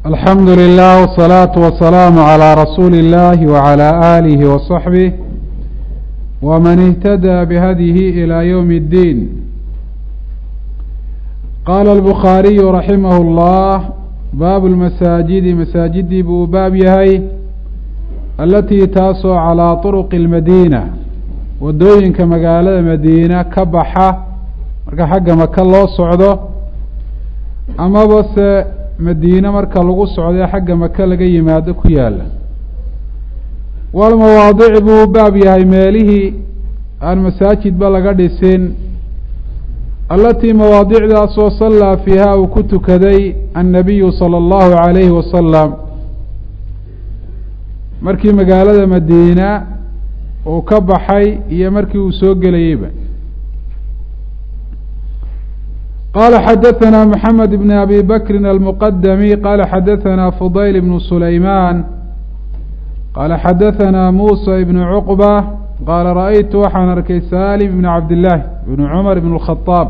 alxamdu lilah wsalaatu wasalaamu calaa rasuuli illahi wacalaa aalihi wasaxbih wman اhtadaa bihadyihi ilى ywm اddiin qaala albukhaariyu raximah اllah baabu lmasaajidi masaajidii buu u baab yahay alatii taasoo calaa طuruqi اlmadiina wadooyinka magaalada madiina ka baxa marka xagga maka loo socdo amaba se madiine marka lagu socdo xagga maka laga yimaado ku yaala walmawaadici buu u baab yahay meelihii aan masaajidba laga dhisin alatii mawaadicdaasoo sallaa fiiha uu ku tukaday annabiyu sala allahu calayhi wasalam markii magaalada madiina uu ka baxay iyo markii uu soo gelayeyba qala xadaثna mحamed bn abi bakri almqdmi qala xadaثna fudayl bn sulayman qala xadaثna musa ibn cuqba qaala raأytu waxaan arkay salim ibn cabdillaahi ibn cumar ibn الkhطaab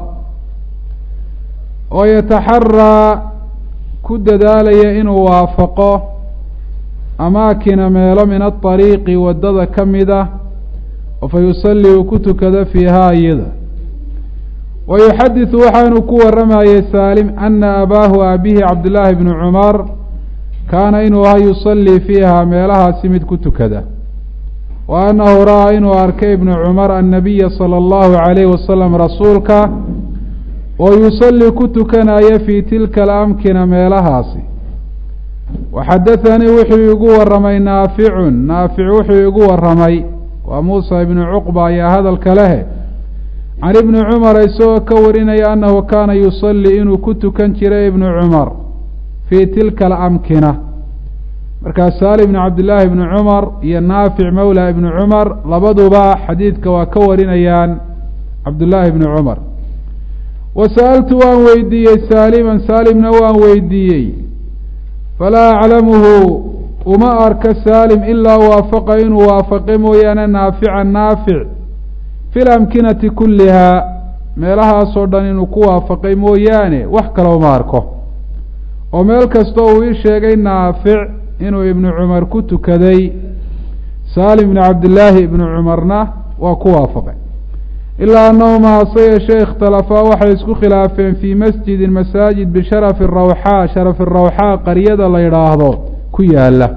oo yataxaraa ku dadaalaya inuu waafaqo amaakina meelo min aطariiqi wadada ka mida oo fa yusalii uu ku tukado fiiha iyada wa yuxadiثu waxaanu ku waramayey saalim ana abaahu aabihi cabdillaahi bni cumar kaana inuu ahaa yusalii fiiha meelahaasi mid ku tukada wa annahu ra'aa inuu arkay ibnu cumar annabiya salى اllahu عalayhi wasalam rasuulka oo yusalii ku tukanaya fii tilka alamkina meelahaasi waxadaثanii wuxuu igu waramay naaficun naafic wuxuu igu waramay waa muusa ibnu cuqba ayaa hadalka lehe can ibni cumar isagoo ka warinaya annahu kaana yusalii inuu ku tukan jiray ibnu cumar fii tilka alamkina markaa saali ibni cabdillaahi ibni cumar iyo naafic mawla ibni cumar labaduba xadiidka waa ka warinayaan cabdullaahi ibni cumar wa sa'altu waan weydiiyey saaliman saalimna waan weydiiyey falaa aclamuhu uma arka saalim ilaa waafaqa inuu waafaqe mooyaane naafican naafic fi lamkinati kullihaa meelahaasoo dhan inuu ku waafaqay mooyaane wax kale uma arko oo meel kastoo uu ii sheegay naafic inuu ibnu cumar ku tukaday saalim ibni cabdillaahi ibnu cumarna waa ku waafaqay ilaa annahuma hase yeeshee ikhtalafaa waxay isku khilaafeen fii masjidin masaajid bisharafi rawxaa sharafi rawxaa qaryada la yidhaahdo ku yaala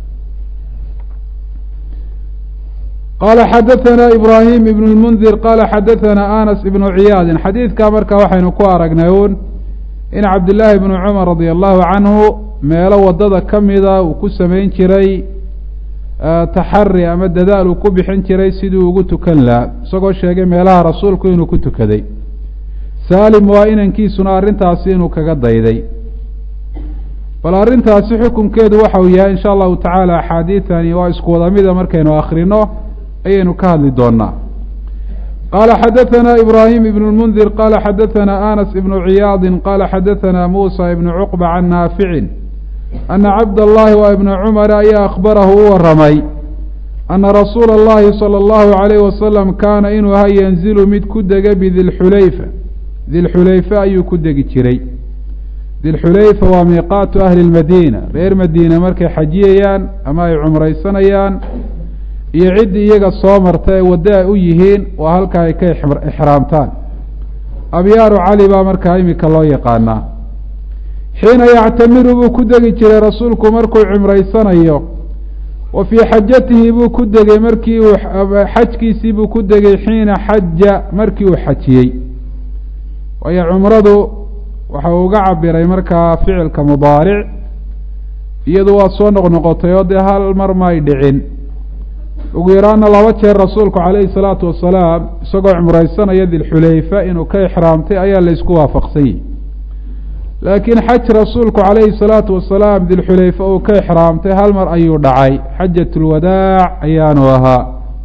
qala xadaثna ibrahim ibn اlmundir qala xadaثna anas ibnu ciyaadin xadiidkaa marka waxaynu ku aragnay un in cabdillaahi bnu cumar radia allahu canhu meelo wadada ka mida uu ku samayn jiray taxari ama dadaal uu ku bixin jiray sidii ugu tukan lahaa isagoo sheegay meelaha rasuulku inuu ku tukaday saalim waa inankiisuna arrintaasi inuu kaga dayday bal arrintaasi xukunkeedu waxa uu yahay insha allahu tacaala axaadiidani waa isku wada mida markaynu akrino ayaynu ka hadli doonaa qala xadaثna ibrahim ibn اlmundir qala xadaثna anas ibnu ciyaadi qala xadaثna musa ibnu cuqba can naaficin ana cabd allahi wa ibna cumar ayaa akhbarahu u waramay ana rasuula اllahi salى اllahu عalayh wasalam kaana inuu ahaa yanzilu mid ku dega bidilxulayfa dilxulayfa ayuu ku degi jiray dilxulayfa waa miiqaatu ahli اlmadiina reer madiina markay xajiyayaan ama ay cumraysanayaan iyo ciddii iyaga soo marta ee waddo ay u yihiin waa halka ay ka ixraamtaan abyaaru cali baa markaa imika loo yaqaanaa xiina yactamiru buu ku degi jiray rasuulku markuu cumraysanayo wa fii xajatihi buu ku degay markii uu xajkiisii buu ku degay xiina xaja markii uu xajiyey waayo cumradu waxa uu uga cabiray markaa ficilka mudaaric iyadu waa soo noqnoqotay oo dee hal mar may dhicin ugu yaraana laba jeer rasuulku calayhi salaatu wasalaam isagoo cumraysanaya dilxulayfa inuu ka ixraamtay ayaa la isku waafaqsanyey laakiin xaj rasuulku calayhi salaatu wasalaam dilxulayfa uu ka ixraamtay hal mar ayuu dhacay xajat lwadaac ayaanu ahaa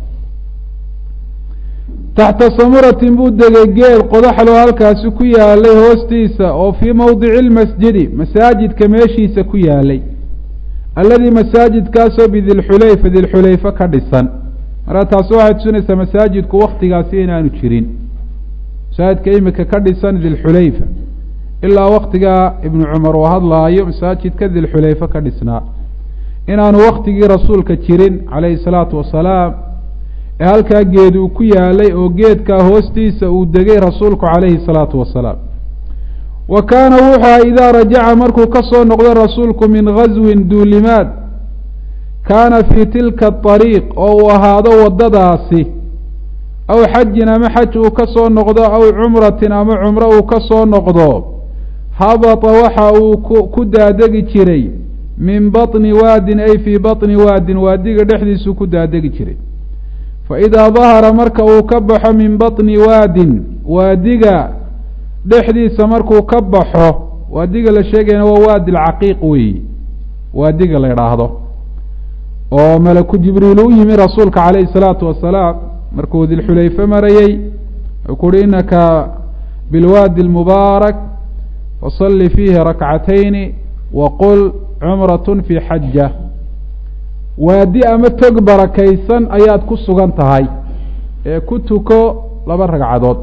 taxta samuratin buu degay geed qodaxlo halkaasi ku yaalay hoostiisa oo fii mowdici lmasjidi masaajidka meeshiisa ku yaalay alladii masaajidkaasoo bidilxulayfa dilxulayfa ka dhisan marka taasi waxay tusinaysaa masaajidku waktigaasi inaanu jirin masaajidka imika ka dhisan dilxulayfa ilaa waktigaa ibnu cumar uu hadlaayo masaajidka dilxulayfe ka dhisnaa inaanu waktigii rasuulka jirin calayhi salaatu wasalaam ee halkaa geed uu ku yaalay oo geedkaa hoostiisa uu degay rasuulku calayhi salaatu wasalaam wa kaana wuxuu aha idaa rajaca markuu ka soo noqdo rasuulku min gaswin duulimaad kaana fii tilka ariiq oo uu ahaado waddadaasi aw xajin ama xaj uu ka soo noqdo aw cumratin ama cumro uu ka soo noqdo habata waxa uu ku daadegi jiray min baطni waadin ay fii baطni waadin waadiga dhexdiisuu ku daadegi jiray faidaa dahara marka uu ka baxo min baطni waadin waadiga dhexdiisa markuu ka baxo waadiga la sheegayana waa waadi lcaqiiq weeyi waadiga la idhaahdo oo malaku jibriil u yimi rasuulka calayhi الsalaatu wasalaam markuu dilxulayfe marayey wuxuu ku uhi inaka bilwaadi اlmubaarak fasalli fiihi rakcatayni waqul cumrat fi xaja waadi ama tog barakaysan ayaad ku sugan tahay ee ku tuko laba ragcadood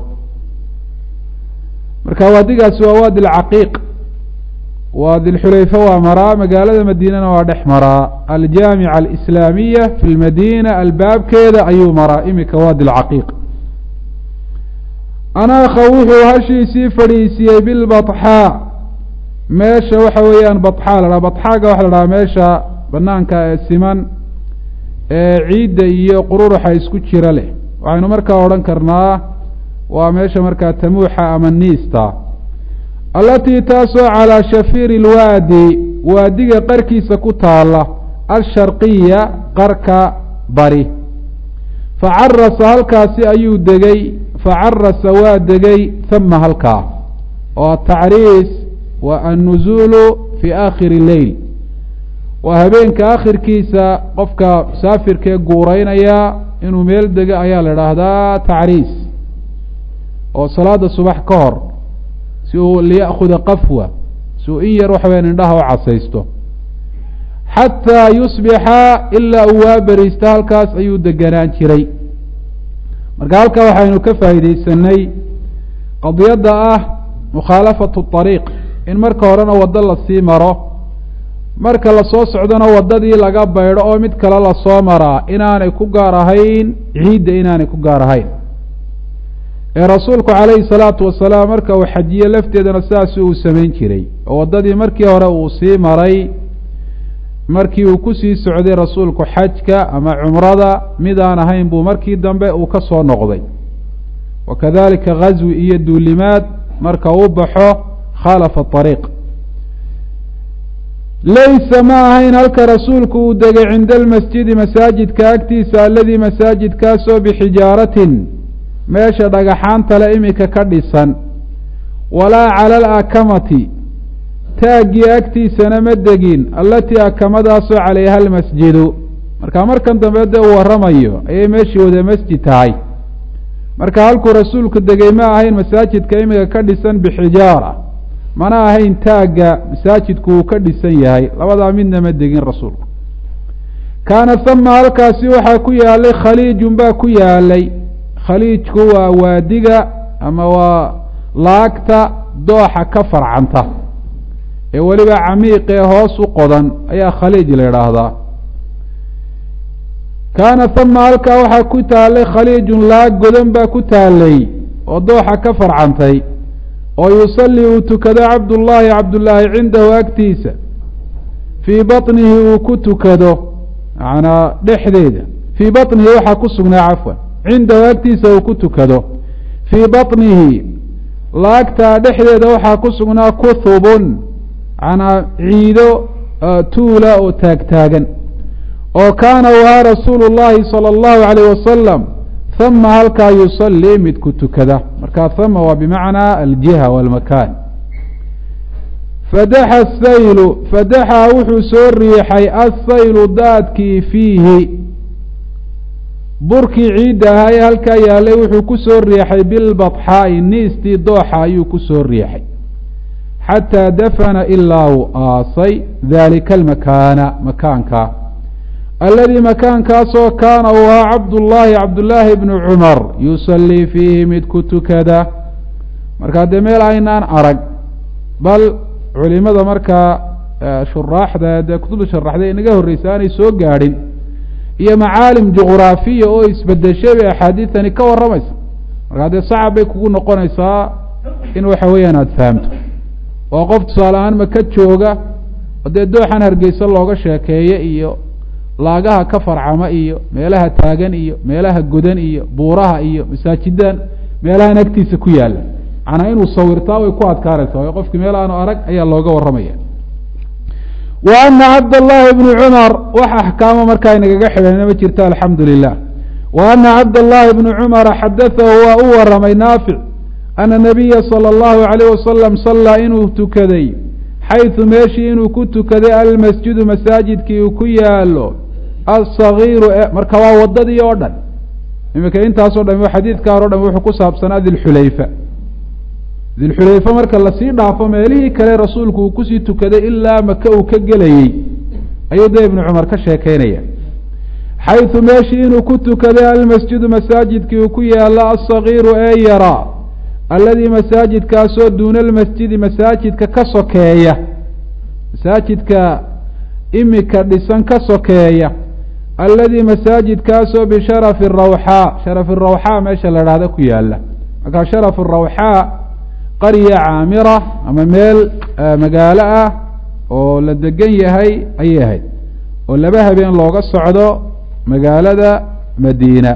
marka waadigaasi waa waadi lcaqiiq waadi lxulayfe waa maraa magaalada madiinana waa dhex maraa aljaamica alislaamiya fi lmadiina albaabkeeda ayuu maraa imika waadi lcaqiiq anaakha wuxuu hashiisii fadhiisiiyey bilbaxaa meesha waxa weeyaan baxa la dhaha baxaaga waxa la dhahaa meesha banaanka ee siman ee ciidda iyo qururuxa isku jira leh waxaynu markaa odhan karnaa waa meesha markaa tamuuxa ama niista allatii taasoo calaa shafiiri ilwaadi waadiga qarkiisa ku taala alsharqiya qarka bari facarasa halkaasi ayuu degay facarasa waa degay hama halkaa oo atacriis waa annuzuulu fi aakhiri leyl waa habeenka akhirkiisa qofka musaafirkee guuraynaya inuu meel dego ayaa la idhaahdaa tacriis oo salaada subax ka hor si uu liya'khuda qafwa si uu in yar waxa weyaan indhaha u casaysto xataa yusbixa ilaa uu waa beriista halkaas ayuu deganaan jiray marka halkaa waxaynu ka faa'iidaysanay qadiyadda ah mukhaalafatu طariiq in marka horena waddo lasii maro marka lasoo socdona waddadii laga baydho oo mid kale lasoo maraa inaanay ku gaar ahayn ciidda inaanay ku gaar ahayn ee rasuulku calayhi salaatu wasalaam marka uu xajiye lafteedana sidaasi uu samayn jiray oo waddadii markii hore uu sii maray markii uu kusii socday rasuulku xajka ama cumrada mid aan ahayn buu markii dambe uu ka soo noqday wa kadalika ghaswi iyo duulimaad marka uu baxo khaalafa ariiq laysa ma ahayn halka rasuulku uu degay cinda almasjidi masaajidka agtiisa aladii masaajidkaasoo bixijaaratin meesha dhagaxaanta le imika ka dhisan walaa cala alakamati taaggii agtiisana ma degin allatii akamadaasoo calayha almasjidu marka markan dambe dee uu warramayo ayay meeshii wada masjid tahay marka halkuu rasuulku degay ma ahayn masaajidka imika ka dhisan bixijaara mana ahayn taagga masaajidku uu ka dhisan yahay labadaa midna ma degin rasuulku kaana hama halkaasi waxaa ku yaalay khaliijun baa ku yaalay khaliijku waa waadiga ama waa laagta dooxa ka farcanta ee weliba camiiq ee hoos u qodan ayaa khaliij la idhaahdaa kaana hama halkaa waxaa ku taalay khaliijun laag godan baa ku taalay oo dooxa ka farcantay oo yusallii uu tukado cabdullaahi cabdullaahi cindahu agtiisa fii baطnihi uu ku tukado manaa dhexdeeda fii baطnihi waxaa ku sugnaa cafwan cindahu agtiisa uu ku tukado fii baطnihi laagtaa dhexdeeda waxaa ku sugnaa kuhubun manaa ciido tuula oo taagtaagan oo kaana u ahaa rasuulu llaahi salى اllahu alayh wasalam hama halkaa yusallii mid ku tukada marka hama waa bimacnaa aljiha walmakan fadaxa saylu fadaxa wuxuu soo riixay assaylu daadkii fiihi burkii ciidda ahaa ee halkaa yaalay wuxuu ku soo riixay bilbaxaa'i niistii dooxa ayuu ku soo riixay xataa dafana ilaa uu aasay daalika almakaana makaanka aladii makaankaasoo kaana uu ahaa cabdullaahi cabdullaahi bnu cumar yusallii fiihi mid ku tukada markaa dee meel aynaan arag bal culimada markaa shuraaxda dee kutubda sharaxday inaga horreysa aanay soo gaadhin iyo macaalim juqraafiya oo isbedeshay bay axaadiidtani ka warramaysa markaa dee sacab bay kugu noqonaysaa in waxa weeyaan aada fahamto oo qof tusaale ahaan maka jooga oo dee dooxan hargeysa looga sheekeeye iyo laagaha ka farcama iyo meelaha taagan iyo meelaha godan iyo buuraha iyo masaajidan meelahan agtiisa ku yaalla macnaa inuu sawirtaa way ku adkaanaysa waayo qofkii meel aanu arag ayaa looga warramaya wa ana cabdاllahi bni cumar wax axkaamo markaa inagaga xidhana ma jirto alxamdu lilah wa ana cabdاllahi bni cumara xadatahu waa u waramay naafic ana nabiya salى اllahu alayh wasalam sallaa inuu tukaday xayثu meeshii inuu ku tukaday almasjidu masaajidkii uu ku yaalo aلصagiiru marka waa wadadii oo dhan iminka intaasoo dham xadiidkaan o dham wuxuu ku saabsanaa dilxulayfa dilxulayfa marka lasii dhaafo meelihii kale rasuulku uu kusii tukaday ilaa maka uu ka gelayey ayuu dee ibnu cumar ka sheekeynaya xayثu meeshii inuu ku tukaday almasjidu masaajidkii uu ku yaalo aلصagiiru ee yaraa alladii masaajidkaasoo duuna almasjidi masaajidka ka sokeeya masaajidka imika dhisan ka sokeeya alladii masaajidkaasoo bisharafi rawxaa sharafi rawxaa meesha la dhahda ku yaala markaa sharafu rawxaa qarya caamira ama meel magaalo ah oo la degan yahay ayay ahayd oo laba habeen looga socdo magaalada madiina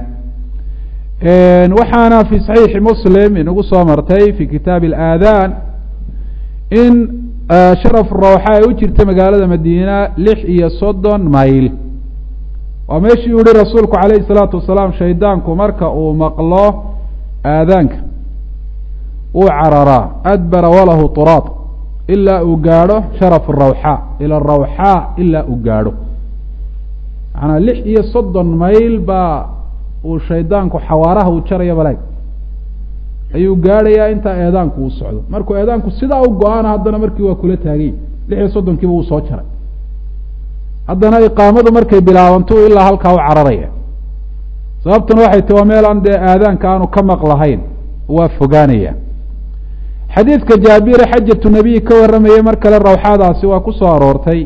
waxaana fi saxiixi muslim inagu soo martay fi kitaabi alaadaan in sharaf rawxa ay u jirta magaalada madiina lix iyo soddon mayl waa meeshii u yihi rasuulku calayhi salaatu wasalaam shaydaanku marka uu maqlo aadaanka wuu cararaa adbara walahu turaad ilaa uu gaadho sharaf rawxaa ila rawxaa ilaa uu gaadho macanaa lix iyo soddon mayl baa uu shaydaanku xawaaraha uu jaraya balaag ayuu gaadhayaa intaa eedaanku uu socdo markuu eedaanku sidaa u go-aana haddana markii waa kula taagay lix iyo soddonkiiba uu soo jaray haddana iqaamadu markay bilaabanto ilaa halkaa u cararaya sababtuna waxay ti waa meel aan dee aadaanka aanu ka maqlahayn waa fogaanaya xadiidka jaabire xajatu nabiy ka warramayay mar kale rawxaadaasi waa ku soo aroortay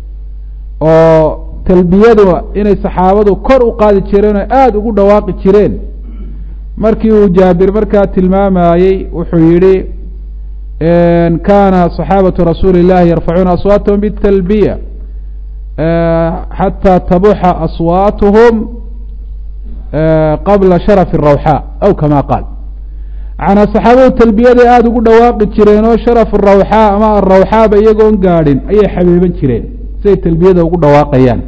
oo talbiyadu inay saxaabadu kor u qaadi jireen oo aada ugu dhawaaqi jireen markii uu jaabir markaa tilmaamayey wuxuu yihi kana صaxaabatu rasuuli اllahi yarfacuuna aswaatahum bالtalbiya xatى tabuxa aswaatuhum qabla sharaf الrawxaa aw kama qaal manaa saxaabadu talbiyaday aada ugu dhawaaqi jireen oo sharaf rawxaa ama arawxaaba iyagoon gaadhin ayay xabiiban jireen siay talbiyada ugu dhawaaqayaan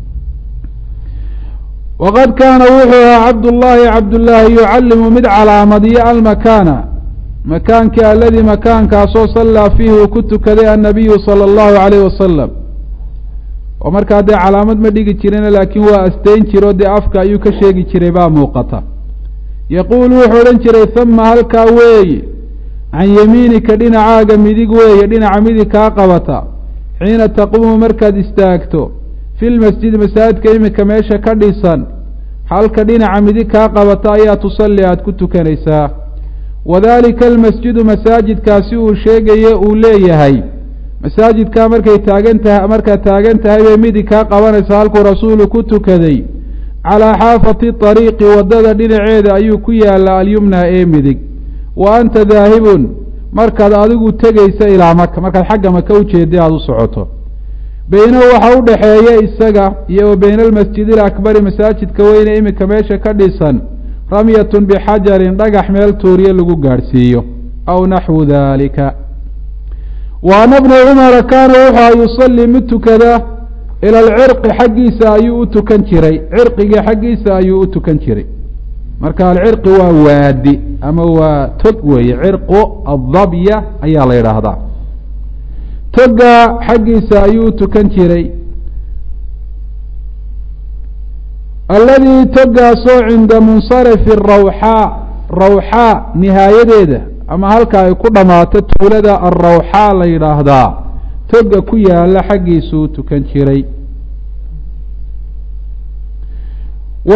waqad kaana wuxuu ahaa cabdullaahi cabdullaahi yucallimu mid calaamadiyo almakaana makaankii aladii makaankaasoo sallaa fiihi uu ku tukaday annabiyu sala allahu alayh wasalam oo markaa dee calaamad ma dhigi jirina laakiin waa asteyn jiro dee afka ayuu ka sheegi jiray baa muuqata yaquulu wuxuu odhan jiray hama halkaa weeye can yamiinika dhinacaaga midig weeye dhinaca midig kaa qabata xiina taquumu markaad istaagto fi lmasjidi masaajidka iminka meesha ka dhisan halka dhinaca midig kaa qabata ayaa tusalli aada ku tukanaysaa wadalika almasjidu masaajidkaasi uu sheegaye uu leeyahay masaajidkaa markay taagan tahay markaad taagan tahay bay midig kaa qabanaysa halkuu rasuulu ku tukaday calaa xaafati ariiqi waddada dhinaceeda ayuu ku yaallaa alyumna ee midig wa anta daahibun markaad adigu tegaysa ilaa maka markaad xagga maka ujeeday aada u socoto beynahu waxaa u dhexeeya isaga iyo wa beyna almasjidi alakbari masaajidka weyne iminka meesha ka dhisan ramyatun bixajarin dhagax meel tuuriye lagu gaadhsiiyo aw naxwu dalika wa ana bna cumara kaana wuxua yusallii mid tukada ila alcirqi xaggiisa ayuu u tukan jiray cirqigii xaggiisa ayuu u tukan jiray marka alcirqi waa waadi ama waa tog weeye cirqu adabya ayaa la yidhaahdaa toga xaggiisa ayuu u tukan jiray alladii togaasoo cinda munsarifi rawxaa rawxaa nihaayadeeda ama halka ay ku dhammaato tuulada alrawxaa la yidhaahdaa toga ku yaala xaggiisuu tukan jiray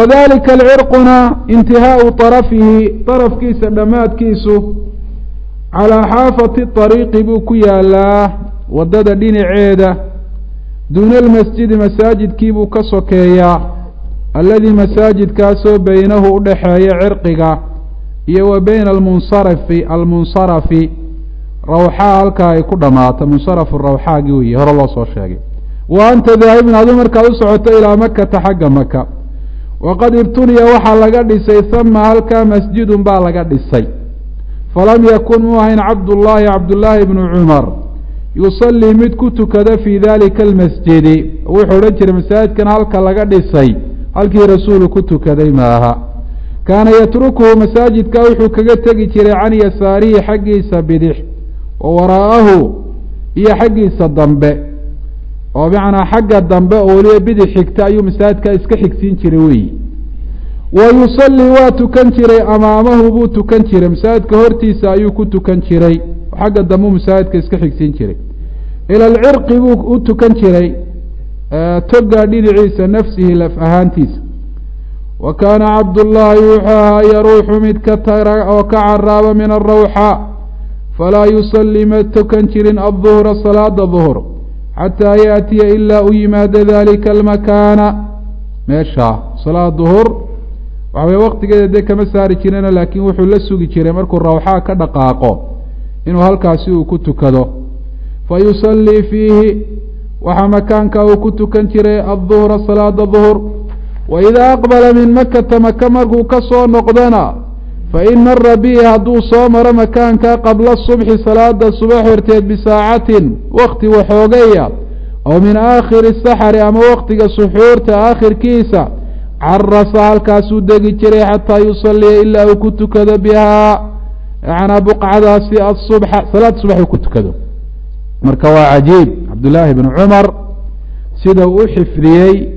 wadalika alcirquna intihaau طarafihi طarafkiisa dhammaadkiisu calaa xaafati ariiqi buu ku yaalaa waddada dhinaceeda duuna almasjidi masaajidkiibuu ka sokeeyaa alladii masaajidkaasoo beynahu u dhexeeya cirqiga iyo wa beyna almunsarafi almunsarafi rawxaa halkaa ay ku dhammaato munsarafu rawxaagi weeye hore loo soo sheegay wa anta daahibun aduu markaad u socoto ilaa makata xagga maka waqad ibtuniya waxaa laga dhisay hama halkaa masjidun baa laga dhisay falam yakun muu ahayn cabdullaahi cabdullaahi bnu cumar yusallii mid ku tukada fii dalika almasjidi wuxuu odhan jiray masaajidkan halka laga dhisay halkii rasuulu ku tukaday maaha kaana yatrukuhu masaajidka wuxuu kaga tegi jiray can yasaarihi xaggiisa bidix wa waraa'ahu iyo xaggiisa dambe oo macnaa xagga dambe oo weliba bidix xigta ayuu masaajidka iska xigsiin jiray weyi wa yusallii waa tukan jiray amaamahu buu tukan jiray masaajidka hortiisa ayuu ku tukan jiray xagga dambeu masaajidka iska xigsiin jiray ila alcirqi buu u tukan jiray toga dhinaciisa nafsihi laf ahaantiisa wa kaana cabdullaahi wuxuu ahaa yaruuxu mid ka tara oo ka caraaba min arawxa falaa yusallii ma tukan jirin adduhra salaada duhr xataa yaatiya ilaa u yimaada dalika almakaana meeshaa salaad duhur waxa weye waqtigeeda dee kama saari jirino laakiin wuxuu la sugi jiray markuu rawxaa ka dhaqaaqo inuu halkaasi uu ku tukado fa yusallii fiihi waxaa makaanka uu ku tukan jiray adduhra salaada duhur wa idaa aqbala min makata maka markuu ka soo noqdana fa in mara bihi hadduu soo maro makaanka qabla subxi salaada subax horteed bisaacatin wakti waxoogaya aw min aakhiri saxari ama waktiga suxuurta aakhirkiisa carasa halkaasuu degi jiray xataa yusalliya ilaa uu ku tukado bihaa yanaa buqcadaasi asubxa salaad subax uu ku tukado marka waa cajiib cabdullaahi bnu cumar sida uu u xifdiyey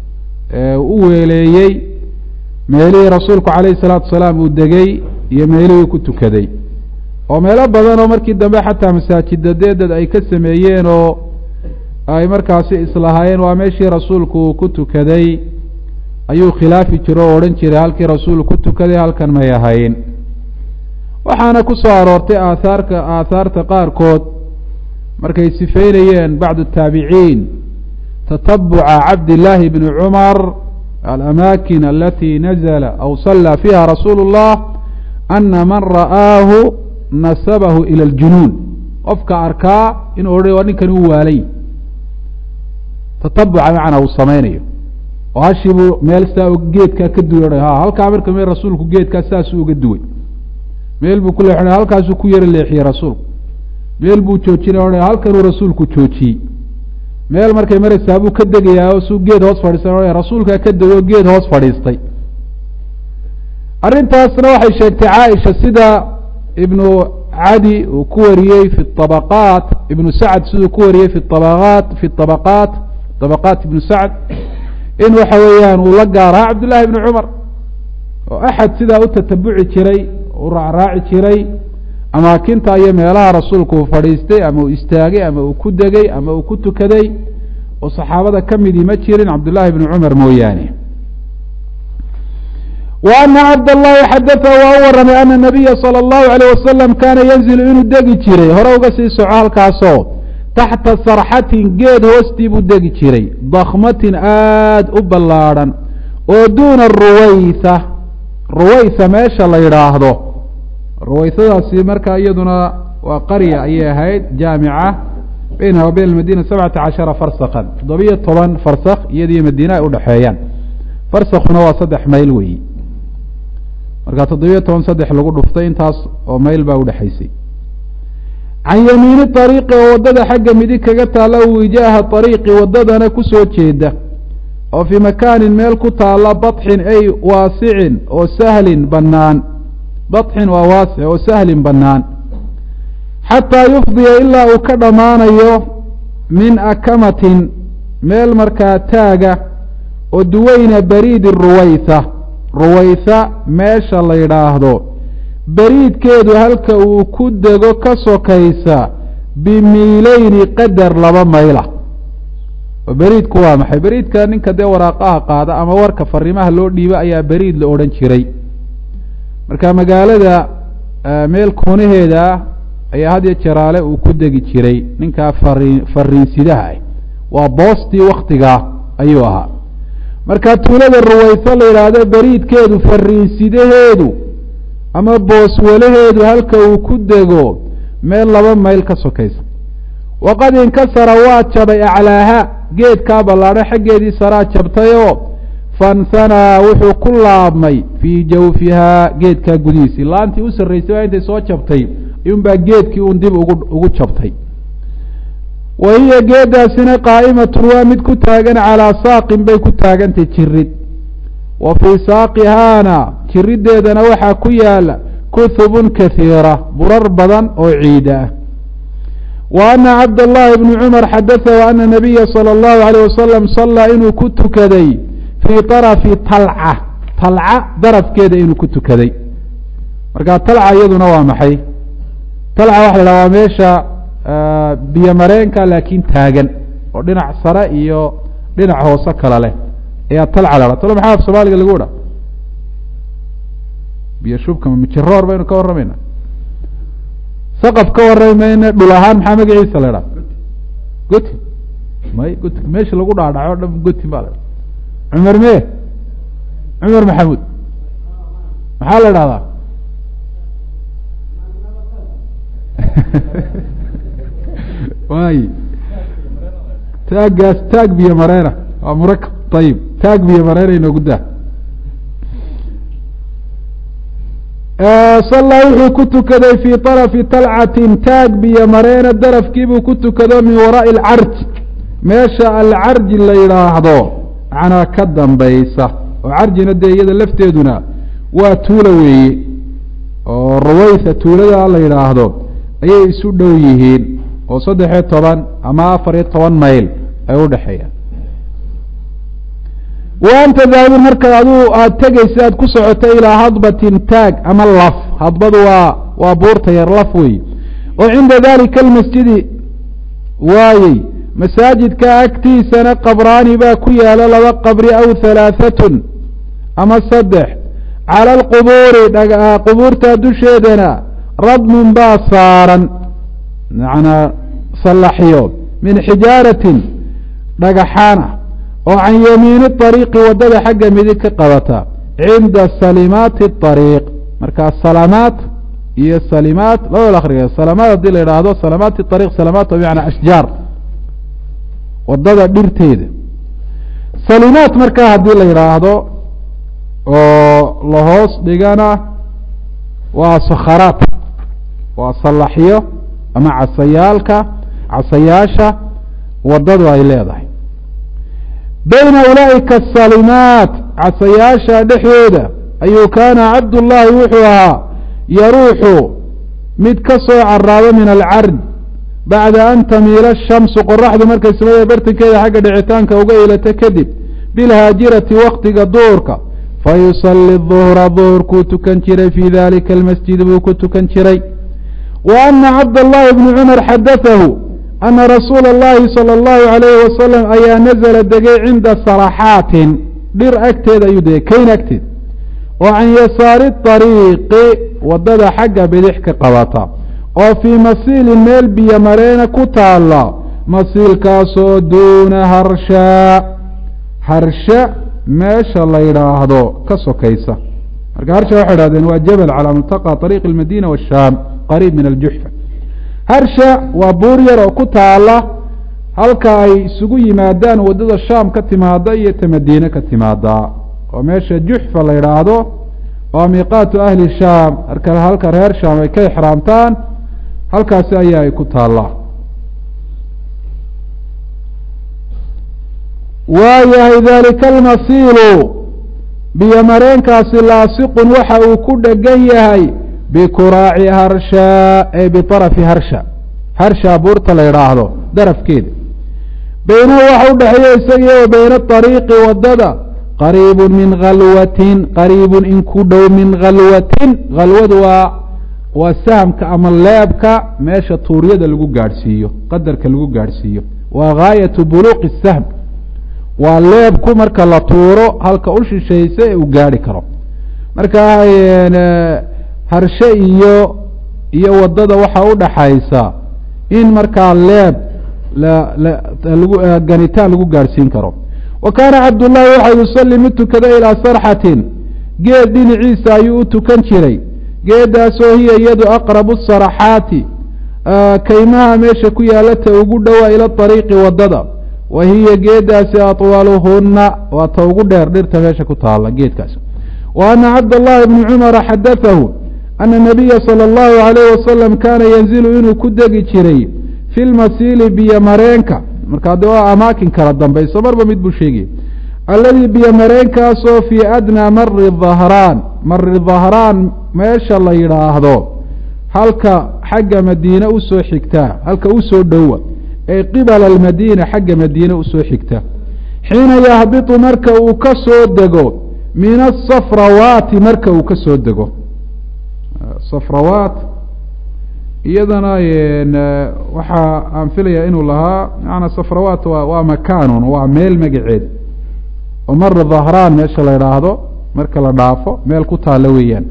u weeleeyey meelihii rasuulku calayhi salaatu wasalaam uu degey iyo meelihii ku tukaday oo meelo badan oo markii dambe xataa masaajida deedad ay ka sameeyeen oo ay markaasi islahaayeen waa meeshii rasuulku uu ku tukaday ayuu khilaafi jiro oo odhan jiray halkii rasuulku ku tukaday halkan may ahayn waxaana ku soo aroortay aathaarka aathaarta qaarkood markay sifeynayeen bacdu taabiciin tatabuca cabdillaahi bni cumar alamaakin alati nazla aw sallaa fiiha rasuulu اllah ana man ra'aahu nasabahu ila aljunuun qofka arkaa inuu odhan waa ninkan u waalay tatabuca macnaa uu samaynayo oo hashii buu meel saa geedkaa ka duway odha ha halkaa marka meel rasuulku geedkaa saasuu uga duway meel buu ku leexinay halkaasuu ku yaro leexiyey rasuulku meel buu joojinay odha halkanuu rasuulku joojiyey meel markay maraysaa buu ka degayaa oo suu geed hoos fadhiistay odha rasuulkaa ka dego geed hoos fadhiistay arrintaasna waxay sheegtay caaisha sida ibnu cadi uu ku wariyey fi abaqaat ibnu sacd siduu ku wariyey fi abaqaat fi abaqaat abaqaat ibnu sacd in waxa weeyaan uu la gaaraha cabdullaahi ibni cumar oo axad sidaa u tatabuci jiray u raacraaci jiray amaakinta iyo meelaha rasuulku uu fadhiistay ama uu istaagay ama uu ku degay ama uu ku tukaday oo saxaabada ka midii ma jirin cabdullaahi ibni cumar mooyaane wa ana cabdallahi xadatha waa u warramay ana nabiya sala allahu alayh wasalam kaana yanzilu inuu degi jiray hore uga sii soco halkaasoo taxta sarxatin geed hoostii buu degi jiray dakmatin aada u ballaadhan oo duuna ruwaysa ruwaysa meesha la yidhaahdo ruwaysadaasi markaa iyaduna waa qarya ayay ahayd jaamica baynaha wa bayna almadina sabcata cashara farsakan toddobiyo toban farsak iyadiyo madiine ay udhexeeyaan farsakuna waa saddex mayl weeyi marka toddobiyo toban saddex lagu dhuftay intaas oo mayl baa udhexaysay can yamiini ariiqi oo waddada xagga midig kaga taalla wijaaha ariiqi waddadana kusoo jeeda oo fii makaanin meel ku taalla badxin ay waasicin oo sahlin bannaan badxin waa waasic oo sahlin bannaan xataa yufdiya ilaa uu ka dhammaanayo min akamatin meel markaa taaga oo duweyna bariidi ruwaysa ruwaysa meesha la yidhaahdo beriidkeedu halka uu ku dego ka sokaysa bimiileyni qadar laba mayla oo beriidku waa maxay beriidka ninka dee waraaqaha qaada ama warka fariimaha loo dhiibo ayaa beriid la odhan jiray marka magaalada meel koonaheeda ayaa had iyo jeraale uu ku degi jiray ninkaa fari fariinsidaha ah waa boostii waktigaa ayuu ahaa marka tuulada ruwayso la yidhaahdo beriidkeedu fariinsidaheedu ama booswalaheedu halka uu ku dego meel laba mayl ka sokaysa waqad inkasara waa jabay aclaaha geedkaa ballaadho xaggeedii saraa jabtayoo fansanaa wuxuu ku laabmay fii jawfihaa geedkaa gudihiisii laantii u sarraysay baa intay soo jabtay iyuunbaa geedkii uun dib ugu ugu jabtay wa hiya geedaasina qaa'imatun waa mid ku taagan calaa saaqin bay ku taagantay jirid wa fii saaqihaana jiriddeedana waxaa ku yaala kuhubun kahiira burar badan oo ciida ah wa ana cabdاllahi bni cumar xadatahu ana nabiya salى اllahu alayh wasalam sallaa inuu ku tukaday fii طarafi talca talca darafkeeda inuu ku tukaday marka talca iyaduna waa maxay talca waxa la dhaha waa meesha biyo mareenka laakiin taagan oo dhinac sare iyo dhinac hoose kala leh ayaa talca la dha talo maxaa af soomaaliga lagu dha biyo shubka mijiroor baynu ka warramayna saqaf ka warrami mayna dhul ahaan maxaa magaciisa la dhaa goti may goti meesha lagu dhaadhaco o dhan goti baa la dha cumar me cumar maxamuud maxaa la dhahdaa waay taaggaas taag biyo mareena waa murakab ayib taag biyo mareena inoogu daa sallaa wuxuu ku tukaday fii طarafi talcatin taag biyo mareena darafkiibuu ku tukado min waraa'i alcarj meesha alcarji la yidhaahdo macnaa ka dambaysa oo carjina dee iyada lafteeduna waa tuula weeye oo rawaysa tuulada la yidhaahdo ayay isu dhow yihiin oo saddex-iyo toban ama afar iyo toban mayl ay u dhexeeyaan wa anta daahibun marka aduu aada tegaysa aad ku socoto ilaa hadbatin taag ama laf hadbadu waa waa buurta yar laf wey oo cinda dalika almasjidi waayey masaajidka agtiisana qabraani baa ku yaalo laba qabri aw halaahatun ama saddex cala alqubuuri qubuurta dusheedana radmun baa saaran macnaa sallaxyo min xijaaratin dhagaxaana oo can yamiini ariiqi waddada xagga midig ka qabata cinda salimaati ariiq markaa salamaat iyo salimaat labada akriga salamaat haddii la yidhaahdo salamaati ariiq salamaat bimacnaa ashjaar waddada dhirteeda salimaat markaa haddii la yidhaahdo oo lahoos dhigana waa sakharaat waa sallaxyo ama casayaalka casayaasha waddadu ay leedahay bayna ulaa'ika asalimaat casayaasha dhexdooda ayuu kaana cabdullaahi wuxuu ahaa yaruuxu mid ka soo caraabo min alcard bacda an tamiila ashamsu qoraxdu markay samada bartankeeda xagga dhicitaanka uga ilato kadib bilhaajirati waktiga duurka fayusali duhra duhurkuu tukan jiray fii dalika almasjid buu ku tukan jiray wa ana cabdاllahi bni cumar xadatahu ana rasuula اllahi salى اllahu alayhi wasalam ayaa nazla degay cinda saraxaatin dhir agteeda ayuu degay kayn agteed oo can yasaari طariiqi waddada xagga bidix ka qabata oo fii masiilin meel biyo mareena ku taala masiilkaasoo duuna harshaa harsha meesha la yidhaahdo ka sokaysa marka harsha waxay idhahdeen waa jabal calaa multaqa طariiq اlmadina washaam qariib min aljuxfa harsha waa buur yar oo ku taala halka ay isugu yimaadaan waddada shaam ka timaada iyo ta madiine ka timaada oo meesha juxfa la yidhaahdo waa miiqaatu ahli shaam marka halka reer shaam ay ka ixraamtaan halkaasi ayaa ay ku taallaa waayahay dalika almasiilu biyo mareenkaasi laasiqun waxa uu ku dhegan yahay bikuraaci harshaa ee biطarafi harsha harsha buurta la yidhaahdo darafkeeda beynahu waxa udhexeeya isagiyo wa beyna ariiqi waddada qariibun min khalwatin qariibun in ku dhow min khalwatin khalwadu waa waa sahamka ama leebka meesha tuuryada lagu gaadhsiiyo qadarka lagu gaadhsiiyo waa gaayatu buluuqi sahm waa leebku marka la tuuro halka u shishaysa ee uu gaadhi karo marka harshe iyo iyo waddada waxaa u dhaxaysa in markaa leeb ganitaan lagu gaadhsiin karo wa kaana cabdullaahi waxa yusalli mid tukada ilaa sarxatin geed dhinaciisa ayuu u tukan jiray geedaasoo hiya iyadu aqrabu saraxaati kaymaha meesha ku yaalata ugu dhowaa ila ariiqi waddada wa hiya geedaasi atwaluhunna waa ta ugu dheer dhirta meesha ku taalla geedkaas wa ana cabdallahi bni cumara xadatahu ana nabiya sala allahu alayh wasalam kaana yanzilu inuu ku degi jiray fi lmasiili biyo mareenka markaa de waa amaakin kala dambayso marba mid buu sheegaya alladii biyo mareenkaasoo fii adnaa mari dahraan mari dahraan meesha la yidhaahdo halka xagga madiine usoo xigtaa halka usoo dhowa ee qibala almadiina xagga madiine usoo xigta xiina yahbitu marka uu ka soo dego min asafrawaati marka uu ka soo dego safrawaat iyadana waxaa aan filayaa inuu lahaa macanaa safrawaat wa waa makaanun waa meel magaceed oo mara dhahraan meesha la idhaahdo marka la dhaafo meel ku taalla weeyaan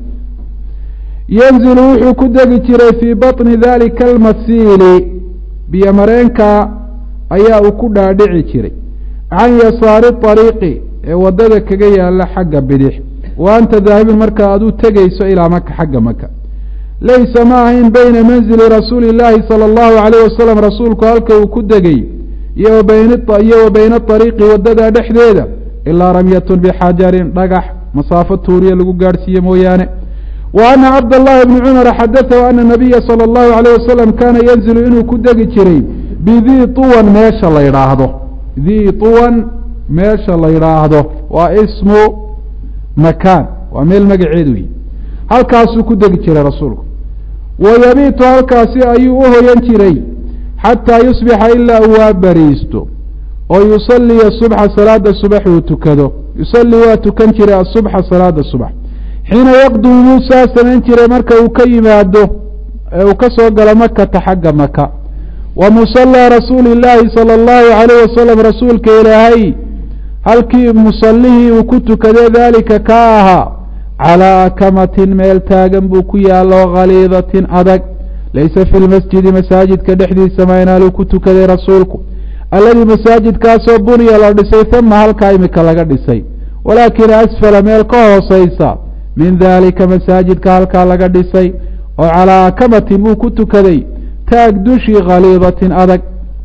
yanzilu wuxuu ku degi jiray fii baطni dalika almasiili biyo mareenka ayaa uu ku dhaadhici jiray can yasaari ariiqi ee waddada kaga yaalla xagga bidix wa anta daahibin marka aduu tegayso ilaa maka xagga maka laysa ma ahayn bayna manzili rasuuli illaahi sala allahu alayh wasalam rasuulku halka uu ku degay iyo wa bayna ariiqi waddada dhexdeeda ilaa ramyatun bixajarin dhagax masaafo tuuriya lagu gaadhsiiye mooyaane wa ana cabdallahi bni cumara xadatahu ana nabiya sala allahu alayh wasalam kaana yanzilu inuu ku degi jiray bidii tuwan meesha la yidhaahdo dii tuwan meesha la yidhaahdo waa ismu makaan waa meel magaceed wey halkaasuu ku degi jiray rasuulku wa yabiitu halkaasi ayuu u hoyan jiray xataa yusbixa ilaa uu waa bariisto oo yusalliya subxa salaada subax uu tukado yusalli waa tukan jiray asubxa salaada subax xiina yaqdumu muusaa samayn jiray marka uu ka yimaado ee uu ka soo galo makata xagga maka wa musallaa rasuuli illaahi sala allahu calayh wasalam rasuulka ilaahay halkii musallihii uu ku tukadee daalika ka ahaa calaa akamatin meel taagan buu ku yaallo khaliidatin adag laysa fi lmasjidi masaajidka dhexdiisa maynaaluu ku tukaday rasuulku alladii masaajidkaasoo buniya la dhisay huma halkaa imika laga dhisay walaakin asfala meel ka hooseysa min daalika masaajidka halkaa laga dhisay oo calaa akamatin buu ku tukaday taag dushii khaliidatin adag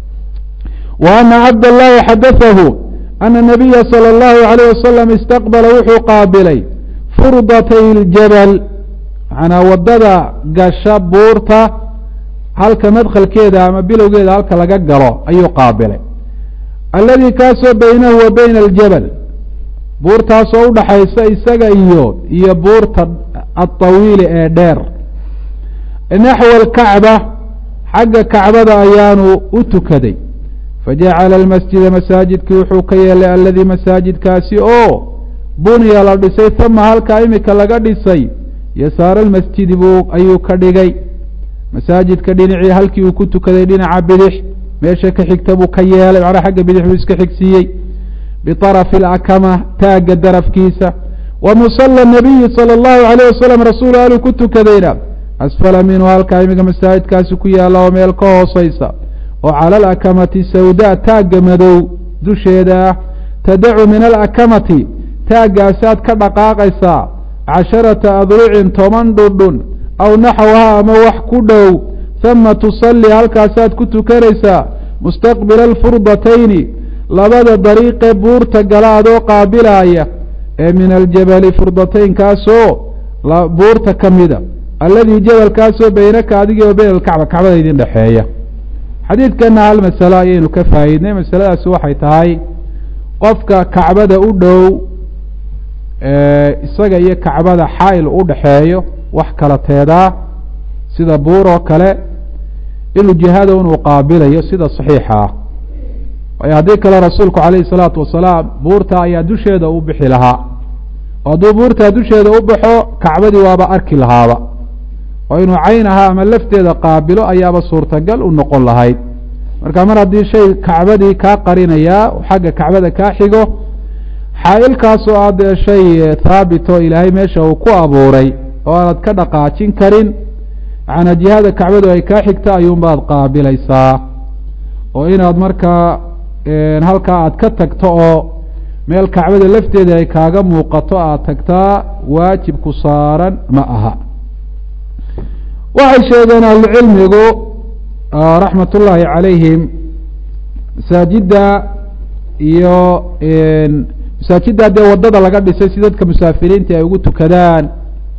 wa ana cabdallahi xadatahu ana nabiya sala allahu alayh wasalam istaqbala wuxuu qaabilay furdatay ljabal macnaa waddada gasha buurta halka madkhalkeeda ama bilowgeeda halka laga galo ayuu qaabilay alladii kaasoo baynahu wa bayna aljabal buurtaasoo udhaxaysa isaga iyo iyo buurta alطawiili ee dheer naxwa alkacba xagga kacbada ayaanu u tukaday fajacala almasjida masaajidkii wuxuu ka yeelay alladii masaajidkaasi oo buniya la dhisay huma halkaa imika laga dhisay yasaara almasjidi buu ayuu ka dhigay masaajidka dhinacii halkii uu ku tukaday dhinaca bidix meesha ka xigta buu ka yeelay macnaa xagga bidix buu iska xigsiiyey biطarafi alakama taagga darafkiisa wa musala nabiyi sala allahu alayh wasalam rasuulu aluu ku tukadayna asfala minhu halkaa imika masaajidkaasi ku yaalla oo meel ka hooseysa oo cala alakamati sawda taagga madow dusheeda ah tadacu min alakamati taaggaasaad ka dhaqaaqaysaa casharata adrucin toban dhundhun aw naxwaha ama wax ku dhow huma tusalli halkaasaad ku tukanaysaa mustaqbila alfurdatayni labada dariiqee buurta gala adoo qaabilaaya ee min aljabali furdataynkaasoo buurta ka mida alladii jabalkaasoo beynaka adiga o beyn alkacba kacbada idin dhexeeya xadiidkana hal masalo ayaynu ka faa'iidnay masaladaasi waxay tahay qofka kacbada u dhow isaga iyo kacbada xaa'il u dhexeeyo wax kala teedaa sida buur oo kale inuu jihada inuu qaabilayo sida saxiixa ah waayo haddii kale rasuulku calayhi salaatu wasalaam buurta ayaa dusheeda u bixi lahaa oo hadduu buurtaa dusheeda u baxo kacbadii waaba arki lahaaba oo inuu cayn ahaa ama lafteeda qaabilo ayaaba suurtagal u noqon lahayd marka mar haddii shay kacbadii kaa qarinayaa xagga kacbada kaa xigo xaa-ilkaasoo ah dee shay thaabit oo ilaahay meesha uu ku abuuray oo aanad ka dhaqaajin karin macnaa jihada kacbadu ay kaa xigta ayuunbaad qaabilaysaa oo inaad markaa halkaa aad ka tagto oo meel kacbada lafteeda ay kaaga muuqato aad tagtaa waajib ku saaran ma aha waxay sheegeen ahlucilmigu raxmat ullaahi calayhim masaajidda iyo masaajidda dee waddada laga dhisay si dadka musaafiriinta ay ugu tukadaan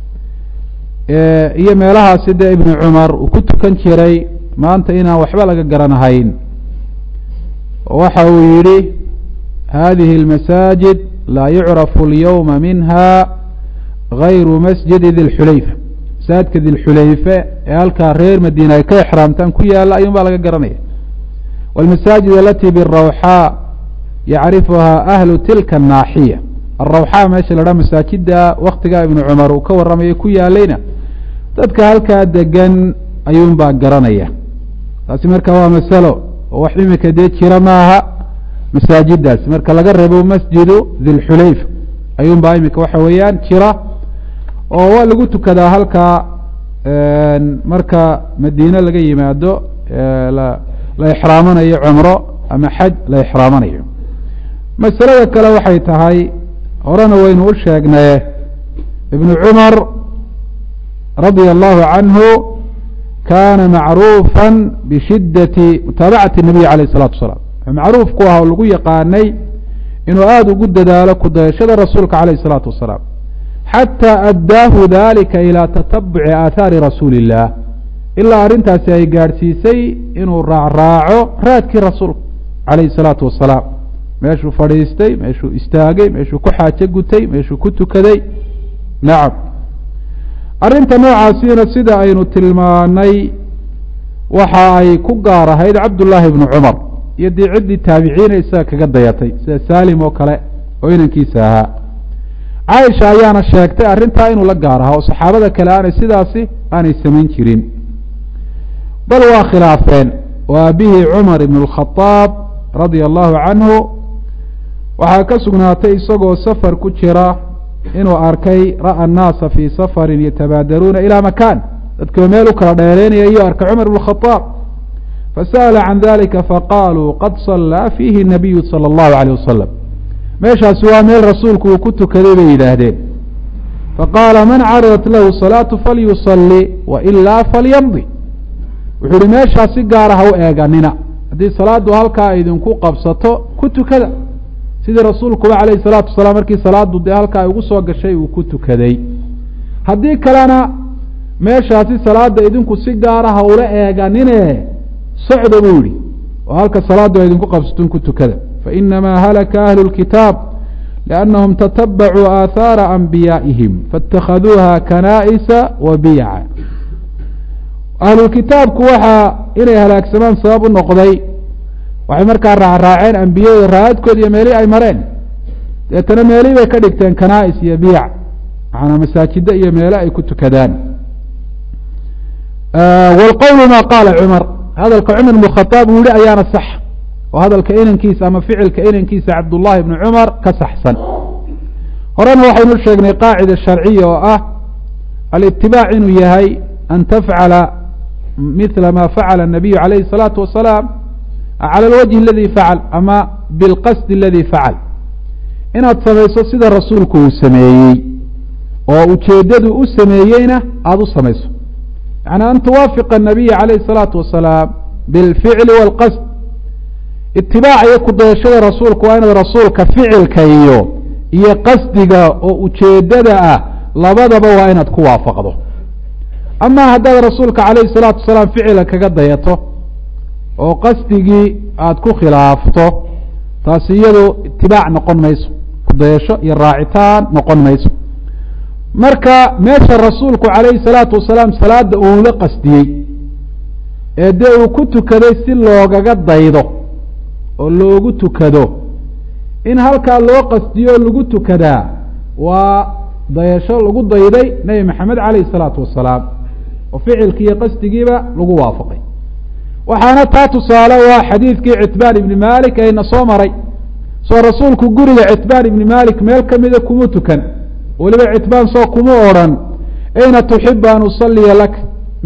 iyo meelahaasi dee ibnu cumar uu ku tukan jiray maanta inaan waxba laga garanahayn waxa uu yidhi hadihi اlmasaajid laa yucrafu اlyowma minha gayru masjidi dilxulayfa masaajidka dilxulayfe ee halkaa reer madiina ay ka exraamtaan ku yaala ayuun baa laga garanaya wاlmasaajid alati birawxaa yacrifuha ahlu tilka الnaaxiya arawxaa meesha la dhaha masaajida waktigaa ibnu cumar uu ka warramayay ku yaalayna dadka halkaa degan ayuun baa garanaya taasi marka waa masalo oo wax imika dee jira maaha masaajidaasi marka laga reebo masjidu dilxulayfa ayuun baa imika waxa weeyaan jira oo waa lagu tukadaa halkaa marka madiine laga yimaado la exraamanayo cumro ama xaj la exraamanayo masalada kale waxay tahay horena waynu u sheegnaye ibnu cumar radia allahu canhu kana macruufa bishidati mutaabacati nabiy alayh الsalatu wasalaam wuxuu macruuf ku aha oo lagu yaqaanay inuu aada ugu dadaalo kudayashada rasuulka alayh الsalaatu wasalaam xatى addaahu dalika ilى tatabuci aathaari rasuuli الlah ilaa arrintaasi ay gaadhsiisay inuu raacraaco raadkii rasuulka alayh الsalaatu wasalaam meeshuu fadhiistay meeshuu istaagay meeshuu ku xaajo gutay meeshuu ku tukaday nacam arrinta noocaasiina sida aynu tilmaanay waxa ay ku gaar ahayd cabdullaahi bnu cumar iyo dee ciddii taabiciina isaga kaga dayatay sida saalim oo kale oo inankiisa ahaa caaisha ayaana sheegtay arrintaa inuu la gaar ahaa oo saxaabada kale aanay sidaasi aanay samayn jirin bal waa khilaafeen oo aabihii cumar ibn اlkhadaab radia allahu canhu waxaa ka sugnaatay isagoo safar ku jira inuu arkay ra'a annaasa fii safarin yatabaadaruuna ilaa makaan dadkiiba meel u kala dheereynaya iyo arkay cumar ibn khadaab fasa'ala can dalika faqaaluu qad sallaa fiihi nabiyu sala allahu alayh wasalam meeshaasi waa meel rasuulku uu ku tukaday bay yidhaahdeen faqaala man caradat lahu salaatu falyusalli wailaa falyamdi wuxuu ihi meeshaa si gaara ha u eeganina haddii salaaddu halkaa idinku qabsato ku tukada sidii rasuulkuba calayhi salaatu wasalaam markii salaaddu dee halkaa ay ugu soo gashay uu ku tukaday haddii kalena meeshaasi salaadda idinku si gaara ha ula eeganine socda buu yihi oo halka salaaddu ay idinku qabsaton ku tukada fainamaa halaka ahlu lkitaab liannahum tatabacuu aathaara anbiyaa'ihim faاtakhaduuha kanaa'isa wa biyaca ahlulkitaabku waxaa inay halaagsamaan sabab u noqday waxay markaa raacraaceen ambiyada raadkood iyo meelihii ay mareen deetana meelihii bay ka dhigteen kanaa'is iyo biyac macanaa masaajida iyo meele ay ku tukadaan wlqowlu ma qaala cumar hadalka cumar ibn khadaab uu yihi ayaana sax oo hadalka inankiisa ama ficilka inankiisa cabdullahi ibni cumar ka saxsan horena waxaynu sheegnay qaacida sharciya oo ah alitibaac inuu yahay an tafcala mila ma facala الnabiyu calayhi الsalaatu wasalaam calى alwajhi aladi facal ama bilqasdi aladi facal inaad samayso sida rasuulku uu sameeyey oo ujeeddadu u sameeyeyna aada u samayso yani an tuwaafiqa الnabiya calayhi الsalaatu wasalaam bilficli wاlqasd itibaaca iyo kudayashada rasuulku waa inaad rasuulka ficilka iyo iyo qasdiga oo ujeeddada ah labadaba waa inaad ku waafaqdo ama haddaad rasuulka calayhi الsalaatu wasalaam ficila kaga dayato oo qasdigii aada ku khilaafto taasi iyadu itibaac noqon mayso kudayasho iyo raacitaan noqon mayso marka meesha rasuulku calayhi salaatu wasalaam salaada uu la qasdiyey ee dee uu ku tukaday si loogaga daydo oo loogu tukado in halkaa loo qasdiyo lagu tukadaa waa dayasho lagu dayday nebi maxamed calayhi salaatu wasalaam oo ficilkii iyo qasdigiiba lagu waafaqay waxaana taa tusaale waa xadiidkii citbaan ibni malik ayna soo maray soo rasuulku guriga citbaan ibni malik meel kamida kuma tukan weliba citbaan soo kuma odrhan ayna tuxibu an usaliya lak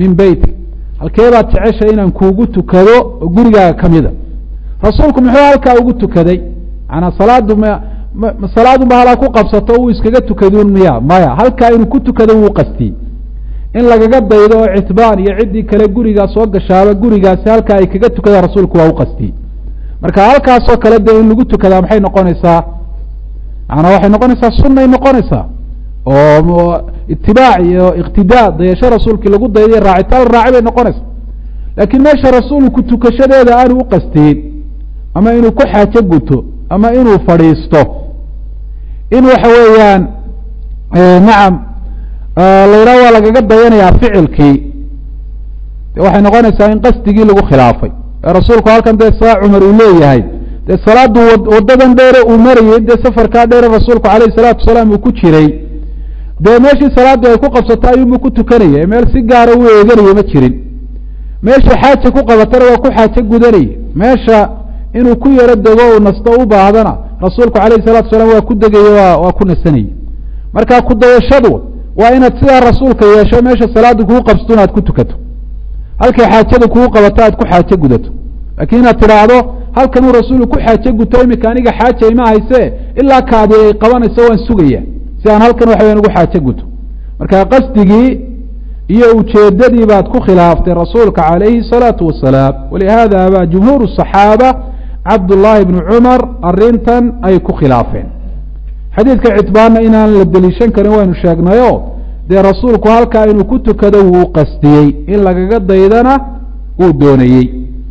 min beytik halkeebaad jeceshay inaan kuugu tukado oo gurigaaga ka mida rasuulku muxuu halkaa ugu tukaday manaa salaadu m salaadunba halaa ku qabsato uu iskaga tukadun miya maya halkaa inuu ku tukado wuu qastiyey in lagaga daydo oo citbaan iyo ciddii kale gurigaa soo gashaaba gurigaasi halkaa ay kaga tukadaan rasuulku waa u qastiyey marka halkaasoo kale dee in lagu tukadaa maxay noqonaysaa manaa waxay noqonaysaa sunay noqonaysaa oo itibaac iyo iqtidaa dayasho rasuulkii lagu dayday raacitaan la raaci bay noqonaysaa laakiin meesha rasuulku tukashadeeda aanu u qastiyin ama inuu ku xaajo guto ama inuu fadhiisto in waxa weeyaan nacam la yidhaha waa lagaga dayanayaa ficilkii waxay noqonaysaa in qasdigii lagu khilaafay ee rasuulku halkan dee saa cumar uu leeyahay dee salaadu wadadan dheere uu marayey dee safarkaa dheere rasuulku alayh salaatu wasalaam uu ku jiray dee meeshii salaaddu ay ku qabsato ayuunbu ku tukanaya meel si gaara u eeganaya ma jirin meesha xaaja ku qabatana waa ku xaajo gudanaya meesha inuu ku yaro dego uu nasto u baahdana rasuulku alayh salatu wasalaam waa ku degaye wa waa ku nasanayey marka kudayashadu waa inaad sidaa rasuulka yeesho meesha salaaddu kugu qabsato inaad ku tukato halkay xaajada kugu qabato aad ku xaajo gudato laakiin inaad tidhaahdo halkanuu rasuulku ku xaajo guto imika aniga xaaja ima hayse ilaa kaadi ay qabanayso waan sugaya si aan halkan waxa weyan ugu xaajo guto marka qasdigii iyo ujeedadii baad ku khilaaftay rasuulka calayhi الsalaatu wasalaam walihada ba jumhuur الصaxaaba cabdullaahi bni cumar arintan ay ku khilaafeen xadiidka citbaanna inaan la deliishan karin waynu sheegnayo dee rasuulku halkaa inuu ku tukado wuu qastiyey in lagaga daydana wuu doonayey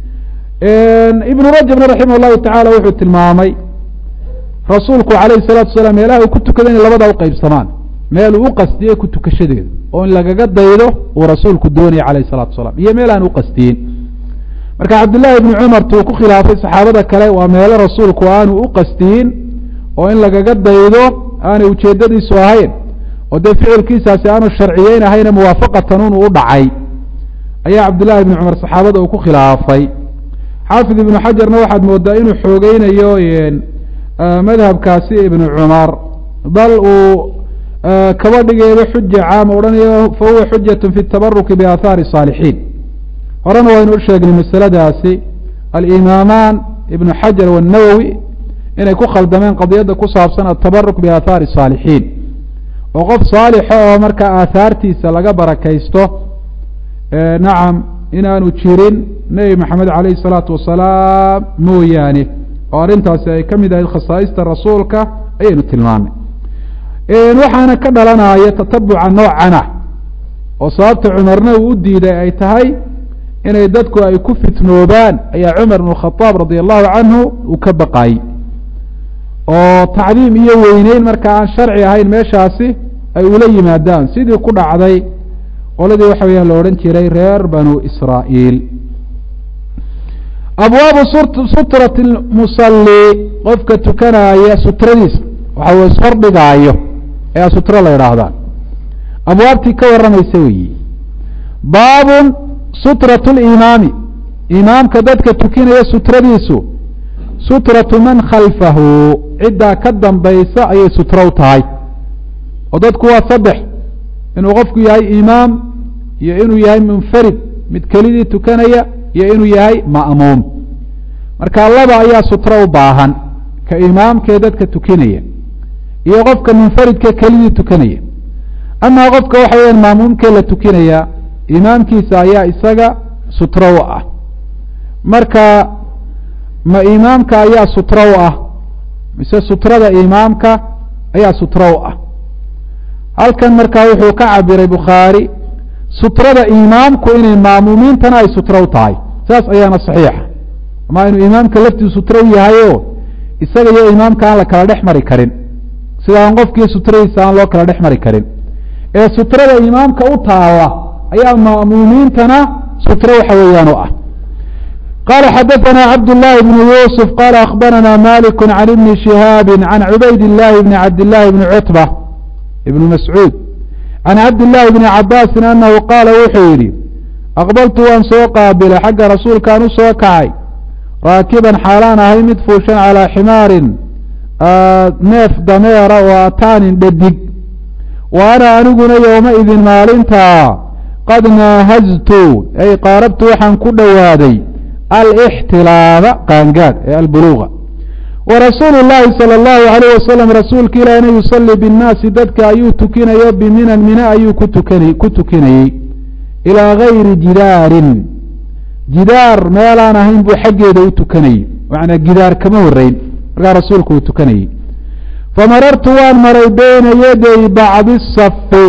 ibnu rajabna raximah llahu tacala wuxuu tilmaamay rasuulku alayhi salatu wasalaam meelaha uu ku tukada inay labadaa uqeybsamaan meel uu u qastiyey ku tukashadeeda oo in lagaga daydo uu rasuulku doonayay alayh salatu wasalaam iyo meel aan u qastiyin marka cabdullaahi ibni cumar tuu ku khilaafay saxaabada kale waa meelo rasuulku aanu u qastiyin oo in lagaga daydo aanay ujeedadiisu ahayn oo dee ficilkiisaasi aanu sharciyeyn ahayna muwaafaqatan unu u dhacay ayaa cabdullahi ibni cumar saxaabada uu ku khilaafay xaafid ibnu xajarna waxaad moodaa inuu xoogeynayo madhabkaasi ibnu cumar bal uu kaba dhigeedo xuja caama odhanayo fa huwa xujat fi tabaruki biaahaari saalixiin horena waynu u sheegnay masaladaasi alimaamaan ibnu xajar wanawowi inay ku khaldameen qadiyadda ku saabsan atabaruk biaahaari saalixiin oo qof saalixa oo markaa aahaartiisa laga barakaysto nacam inaanu jirin nebi maxamed calayhi salaatu wasalaam mooyaane oo arrintaasi ay ka mid ahayd khasaa'ista rasuulka ayaynu tilmaamay waxaana ka dhalanaya tatabuca noocana oo sababta cumarna uu u diiday ay tahay inay dadku ay ku fitnoobaan ayaa cumar bn khadaab radia allahu canhu uu ka baqaayey oo tacdiim iyo weyneyn marka aan sharci ahayn meeshaasi ay ula yimaadaan sidii ku dhacday qoladii waxa weeyaan la odhan jiray reer banu israa'iil abwaabu sutrati musalli qofka tukanaaya sutradiisa waxa uu ishordhigaayo ayaa sutro la idhaahdaa abwaabtii ka warramaysa weyi baabun sutratu limaami imaamka dadka tukinaya sutradiisu sutratu man khalfahu ciddaa ka dambaysa ayay sutro u tahay oo dadku waa saddex inuu qofku yahay imaam iyo inuu yahay munfarid mid kelidii tukanaya iyo inuu yahay ma'muum marka laba ayaa sutro u baahan ka imaamkee dadka tukinaya iyo qofka munfaridka kelidii tukanaya amaa qofka waxa weyaan maamuumkee la tukinaya imaamkiisa ayaa isaga sutro u ah marka ma imaamka ayaa sutro u ah mise sutrada imaamka ayaa sutro u ah halkan markaa wuxuu ka cabiray bukhaari sutrada imaamku inay maamuumiintana ay sutro u tahay saas ayaana saxiixa ama inuu imaamka laftiisu sutro u yahayo isaga iyo imaamka aan la kala dhex mari karin sida aan qofkii sutradiisa aan loo kala dhex mari karin ee sutrada imaamka u taala ayaa ma'muumiintana sutro waxa weeyaan u ah qala xadaثna cabd الlahi بn yusf qala akhbarana malik can ibni shihaabi can cubayd الlahi bni cabd الlahi bni cutba ibn mascuud can cabd الlahi bni cabaasin anahu qaala wuxuu yidhi aqbaltu waan soo qaabilay xagga rasuulkaan u soo kacay raakiban xaalaan ahay mid fuushan calىa ximaarin neef dameera oo ataanin dhadig wa ana aniguna yowma idin maalintaa qad naahaztu ay qaarabtu waxaan ku dhowaaday alixtilaaba qaangaad ee albuluuga wa rasuulu llaahi sala allahu alayh wasalam rasuulka ilaahina yusalii binnaasi dadka ayuu tukinayo biminan mina ayuu kutukan ku tukinayey ilaa gayri jidaarin jidaar meelaan ahayn buu xaggeeda u tukanayey macnaa gidaar kama horeyn markaa rasuulku uu tukanayey famarartu waan maray beyna yaday bacdi safi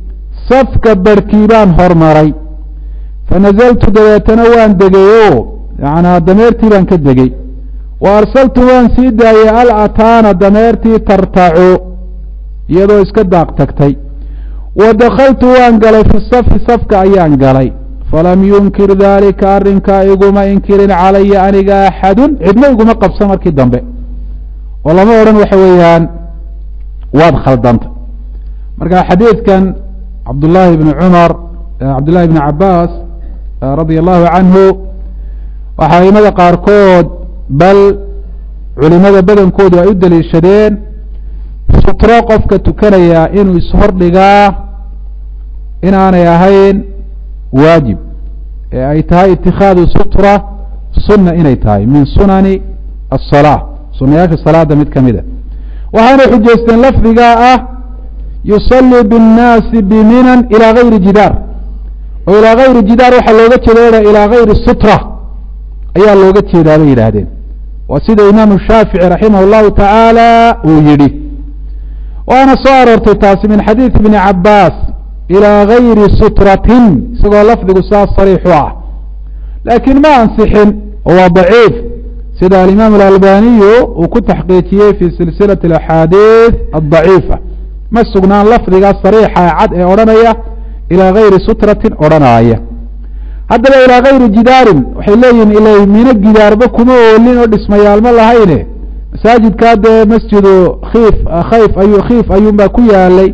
safka barhkii baan hormaray fanazaltu dabeetana waan degay o yanaa dameertii baan ka degey wa arsaltu waan sii daayey al ataana dameertii tartacu iyadoo iska daaq tagtay wa dakaltu waan galay fi safi safka ayaan galay falam yunkir daalika arrinkaa iguma inkirin calaya aniga axadun cidna iguma qabsan markii dambe oo lama odhan waxa weeyaan waad khaldanta marka xadiidkan cabdullaahi bni cumar cabdullahi bni cabaas radia allahu canhu waxaa aimada qaarkood bal culimada badankoodu ay u daliishadeen sutro qofka tukanaya inuu ishordhigaa inaanay ahayn waajib ee ay tahay itikhaadu sutra sunna inay tahay min sunani asalaa sunayaasha salaada mid ka mida waxaanay xujaysteen lafdigaa ah yusalii biاnnaasi biminan ilaa gayri jidaar oo ilaa gayri jidaar waxaa looga jeeda ilaa gayri sutra ayaa looga jeedaa bay yidhaahdeen waa sida imaamu shaafici raximah اllahu tacaala uu yidhi waana soo aroortay taasi min xadiidi bni cabaas ilaa gayri sutratin isagoo lafdigu saas sariixu ah laakiin ma ansixin oo waa daciif sida alimaam alalbaniyu uu ku taxqiijiyey fi silsilati axaadiid adaciifa ma sugnaan lafdiga sariixa cad ee odhanaya ilaa gayri sutratin odhanaaya haddaba ilaa gayri jidaarin waxay leeyihin ila mino gidaarba kuma oolin oo dhismayaalma lahayne masaajidkaa dee masjidu kiif khayf ayu khiif ayuunbaa ku yaalay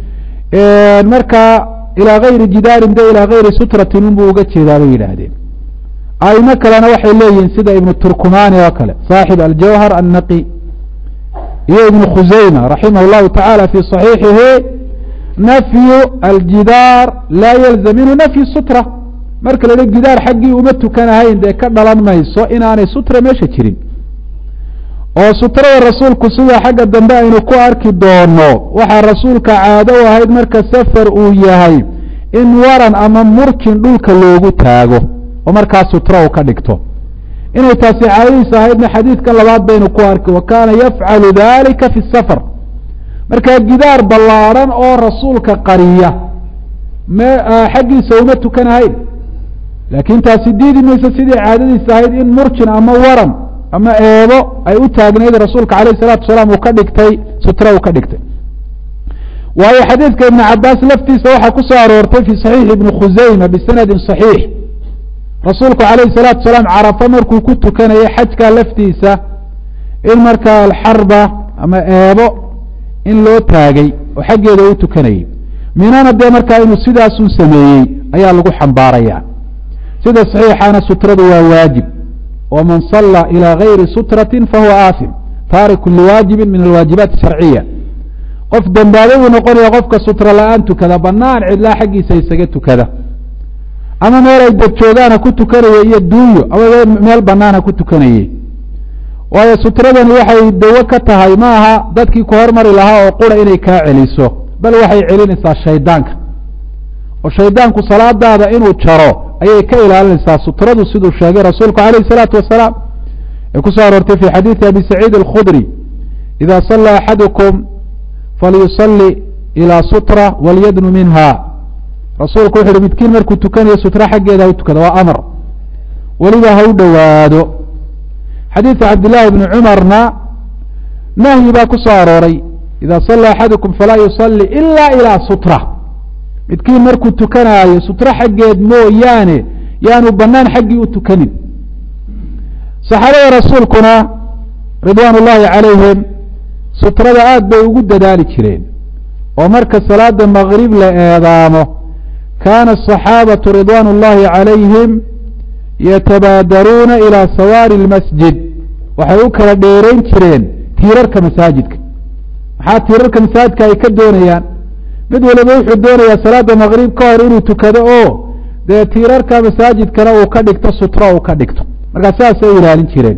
marka ilaa gayri jidaarin de ilaa gayri sutratin unbuu uga jeedaa bay yidhaahdeen aimo kalena waxay leeyihiin sida ibnu turkumani oo kale saaxib aljawhar annaqi iyo ibnu khusayma raximah llahu tacaala fi صaxiixihi nafyu aljidaar laa yalzam minhu nafyu sutra marka la hi gidaar xaggii uma tukanahayn dee ka dhalan mayso inaanay sutra meesha jirin oo sutrada rasuulku sida xagga dambe aynu ku arki doono waxaa rasuulka caado u ahayd marka safar uu yahay in waran ama murjin dhulka loogu taago oo markaa sutra u ka dhigto inay taasi caadadiis ahaydna xadiidkan labaad baynu ku arki wa kaana yafcalu dalika fi safar markaa gidaar ballaadhan oo rasuulka qariya me xaggiisa uma tukanahayn laakiin taasi diidi mayso sidii caadadiis ahayd in murjin ama waran ama eebo ay u taagnayd rasuulka alayh الsalatu wasalaam uu ka dhigtay sutra uu ka dhigtay waayo xadiidka ibn cabaas laftiisa waxaa ku soo aroortay fi صaxiixi ibni khusayma bisanadi صaxiix rasuulku alayh الsalaatu wasalaam carafa markuu ku tukanayay xajkaa laftiisa in markaa alxarba ama eebo in loo taagay oo xaggeeda u tukanayay minana dee markaa inuu sidaasun sameeyey ayaa lagu xambaaraya sida صaxiixana sutradu waa waajib wman sala ilى gayri sutrati fahuwa aasim taariku liwaajibi min alwaajibaati sharciya qof dembaabay buu noqonaya qofka sutra la-aan tukada banaan cidlaa xaggiisa isaga tukada ama meel ay dad joogaan ha ku tukanaya iyo duunyo ama meel banaan ha ku tukanayey waayo sutradani waxay dawo ka tahay ma aha dadkii ku hormari lahaa oo qura inay kaa celiso bal waxay celinaysaa shaydaanka oo shaydaanku salaadaada inuu jaro ayay ka ilaalinaysaa sutradu siduu sheegay rasuulku alayh الsalaatu wasalaam ee ku soo aroortay fi xadiidi abi saciid اlkhudri ida sala axadukum falyusali ilى sutra walyadnu minha rasuulku wuxu uhi midkiin markuu tukanayo sutra xaggeeda ha u tukada waa amar weliba ha u dhowaado xadiidka cabdillaahi bni cumarna nahyi baa ku soo arooray ida sala axadukum falaa yusali ila ilى sutra midkiin markuu tukanaayo sutro xaggeed mooyaane yaanu banaan xaggii u tukanin saxaabada rasuulkuna ridwaan ullaahi calayhim sutrada aad bay ugu dadaali jireen oo marka salaada magrib la eedaamo kaana asaxaabatu ridwaan ullaahi calayhim yatabaadaruuna ilaa sawaari lmasjid waxay u kala dheerayn jireen tiirarka masaajidka maxaa tiirarka masaajidka ay ka doonayaan mid waliba wuxuu doonayaa salaada maqrib ka hor inuu tukado oo dee tiirarka masaajidkana uu ka dhigto sutro uu ka dhigto markaa saasay ilaalin jireen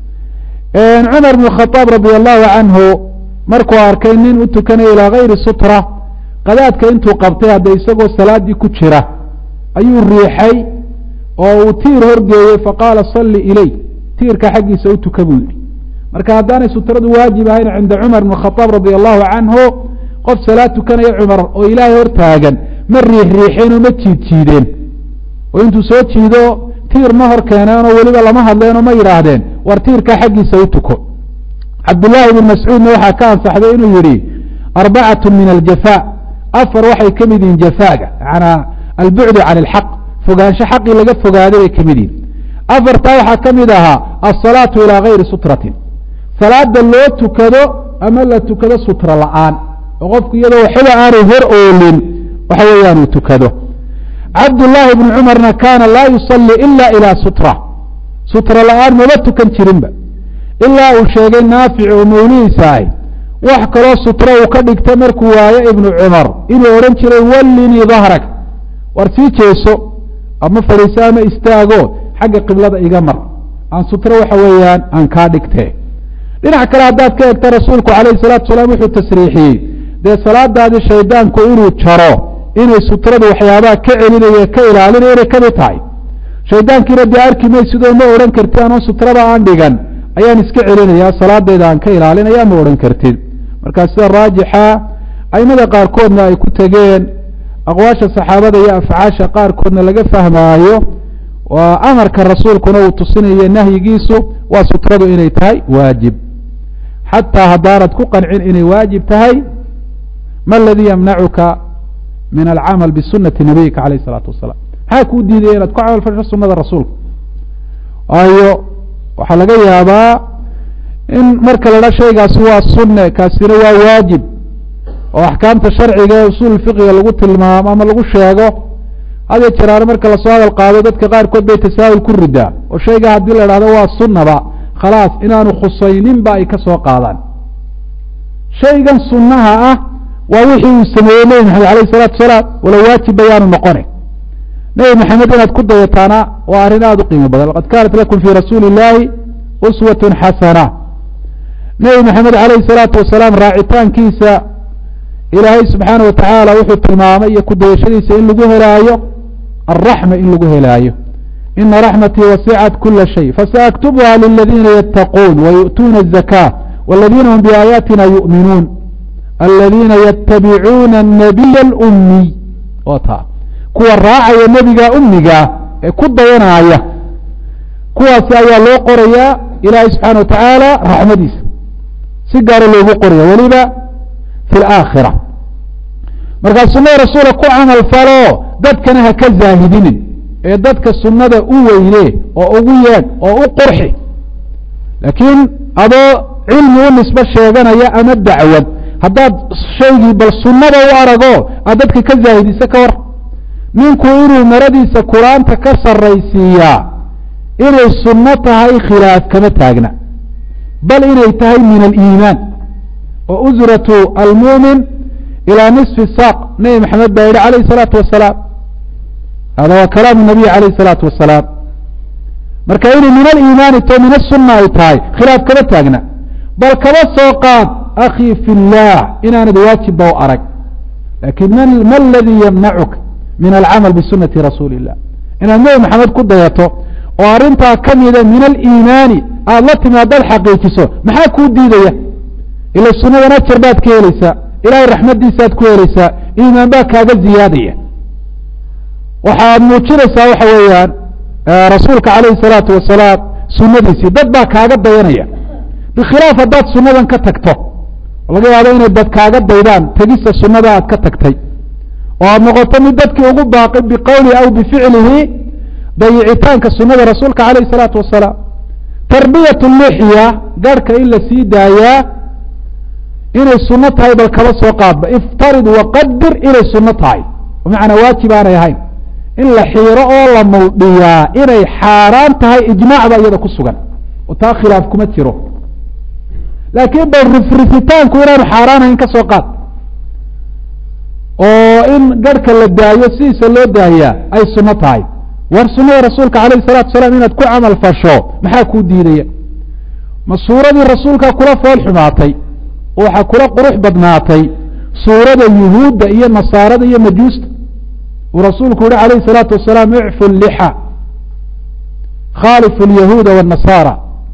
cumar bn khadaab radi allahu canhu markuu arkay nin u tukanaya ilaa gayri sutra qadaadka intuu qabtay hadda isagoo salaadii ku jira ayuu riixay oo uu tiir horgeeyey faqaala salli iley tiirka xaggiisa u tuka buu yidhi marka haddaanay sutradu waajib ahayn cinda cumar bn khadaab radi allahu canhu qof salaad tukanaya cumar oo ilaahay hor taagan ma riix riixeen oo ma jiid jiideen oo intuu soo jiido tiir ma hor keeneenoo weliba lama hadleenoo ma yidhaahdeen war tiirkaa xaggiisa u tuko cabdullaahi ibn mascuudna waxaa ka ansaxday inuu yidhi arbacatu min aljafa afar waxay ka mid yihiin jafaaga manaa albucdu can ilxaq fogaansho xaqii laga fogaaday bay ka mid yihin afartaa waxaa ka mid ahaa alsalaatu ilaa gayri sutratin salaada loo tukado ama la tukado sutra la-aan oo qofku iyadoo waxba aanay hor oolin waxa weeyaan uu tukado cabdullaahi bnu cumarna kaana laa yusalli ila ilaa sutra sutra la-aan maba tukan jirinba ilaa uu sheegay naafic oo mawlihiisa ahy wax kaloo sutra uu ka dhigta markuu waayo ibnu cumar inuu odhan jiray wallinii dahrag war sii jeeso ama fadhiiso ama istaago xagga qiblada iga mar aan sutro waxa weeyaan aan kaa dhigtee dhinac kale haddaad ka egta rasuulku calayhi salaatu salaam wuxuu tasriixiyey dee salaadaadii shaydaanku inuu jaro inay sutradu waxyaabaha ka celinaya ka ilaalinaya inay kamid tahay shaydaankiina dee arki maysidoo ma odhan kartid anoo sutrada aan dhigan ayaan iska celinayaa salaadayda aan ka ilaalinaya ma odhan kartid markaa sida raajixa aimada qaarkoodna ay ku tegeen aqwaasha saxaabada iyo afcaasha qaarkoodna laga fahmaayo waa amarka rasuulkuna uu tusinayo nahyigiisu waa sutradu inay tahay waajib xataa haddaanad ku qancin inay waajib tahay ma aladii yamnacuka min alcamal bisunati nabiyika calayh isalaatu wasalaam maxaa kuu diidaya inaad ku camal fasho sunada rasuulka waayo waxaa laga yaabaa in marka la dha shaygaasi waa sunne kaasina waa waajib oo axkaamta sharciga ee usuul fiqiga lagu tilmaamo ama lagu sheego hadiyo jeraane marka lasoo hadal qaado dadka qaarkood bay tasaahul ku ridaa oo shayga haddii la dhahdo waa sunnaba khalaas inaanu khusayninba ay ka soo qaadaan shaygan sunnaha ah waa wixii uu sameeyey nebi maxamed alayh salaatu salaam wala waajib bayaanu noqone nebi maxamed inaad ku dayataana waa arrin aada u qiimo badan laqad kaanat lakum fii rasuuli illaahi uswatun xasana nebi maxamed alayhi salaatu wasalaam raacitaankiisa ilaahay subxaana wa tacaala wuxuu tilmaamay iyo kudayashadiisa in lagu helaayo alraxma in lagu helaayo ina raxmatii wasicat kula shay fasaaktubuha liladiina yattaquun wayu'tuuna الzaka wاladiina hum biaayaatina yu'minuun aladiina yatabicuuna الnabiya اlumiy oo taa kuwa raacaya nebiga umiga ee ku dayanaya kuwaasi ayaa loo qorayaa ilaahay subxaana wa tacaala raxmadiisa si gaara loogu qoraya weliba fi alaakhira markaa sunnada rasuula ku camal falo dadkana ha ka zaahidinin ee dadka sunnada u weyne oo ugu yeedh oo u qurxi laakiin adoo cilmi u nisbo sheeganaya ama dacwad haddaad shaygii bal sunnada u arago aad dadka ka zaahidisa ka war ninku inuu maradiisa qur-aanta ka sarraysiiyaa inay sunno tahay khilaaf kama taagna bal inay tahay min aliimaan oo usratu almuumin ilaa nisfi saaq nebi maxamed baa yihi alayh salaatu wasalaam hada waa kalaamu nabiy alayh salaatu wasalaam marka inay min aliimaani to min asunna ay tahay khilaaf kama taagna bal kaba soo qaad akhii fi llah inaanad waajibba u arag lakin ma aladii yamnacuka min alcamal bisunati rasuuli illah inaad nebi maxamed ku dayato oo arrintaa ka mida min aliimaani aada la timi haddaad xaqiijiso maxaa kuu diidaya ila sunnadan ajar baad ka helaysaa ilahay raxmadiisaaad ku helaysaa iimaan baa kaaga ziyaadaya waxaad muujinaysaa waxa weeyaan rasuulka calayhi salaatu wasalaam sunadiisii dad baa kaaga dayanaya bikhilaaf haddaad sunnadan ka tagto laga yaabo inay dad kaaga daydaan tegista sunnada aad ka tagtay oo aada noqoto mid dadkii ugu baaqi biqowlihi aw bificlihi dayicitaanka sunada rasuulka calayh salaatu wasalaam tarbiyat lixya garhka in la sii daayaa inay sunno tahay bal kaba soo qaadba iftarid waqadir inay sunno tahay bimacnaa waajib aanay ahayn in la xiiro oo la muldhiyaa inay xaaraan tahay ijmaacba iyada ku sugan oo taa khilaaf kuma jiro laakiin bal rifrifitaanku inaanu xaaraan ahayn ka soo qaad oo in garhka la daayo sidiisa loo daayaa ay sunno tahay war sunnada rasuulka calayhi salatu salaam inaad ku camal fasho maxaa kuu diidaya ma suuradii rasuulka kula fool xumaatay oo waxaa kula qurux badnaatay suurada yuhuudda iyo nasaarada iyo majuusta uu rasuulku yihi calayhi salaatu wasalaam icfu lixa khaalifu lyahuuda wاnasaara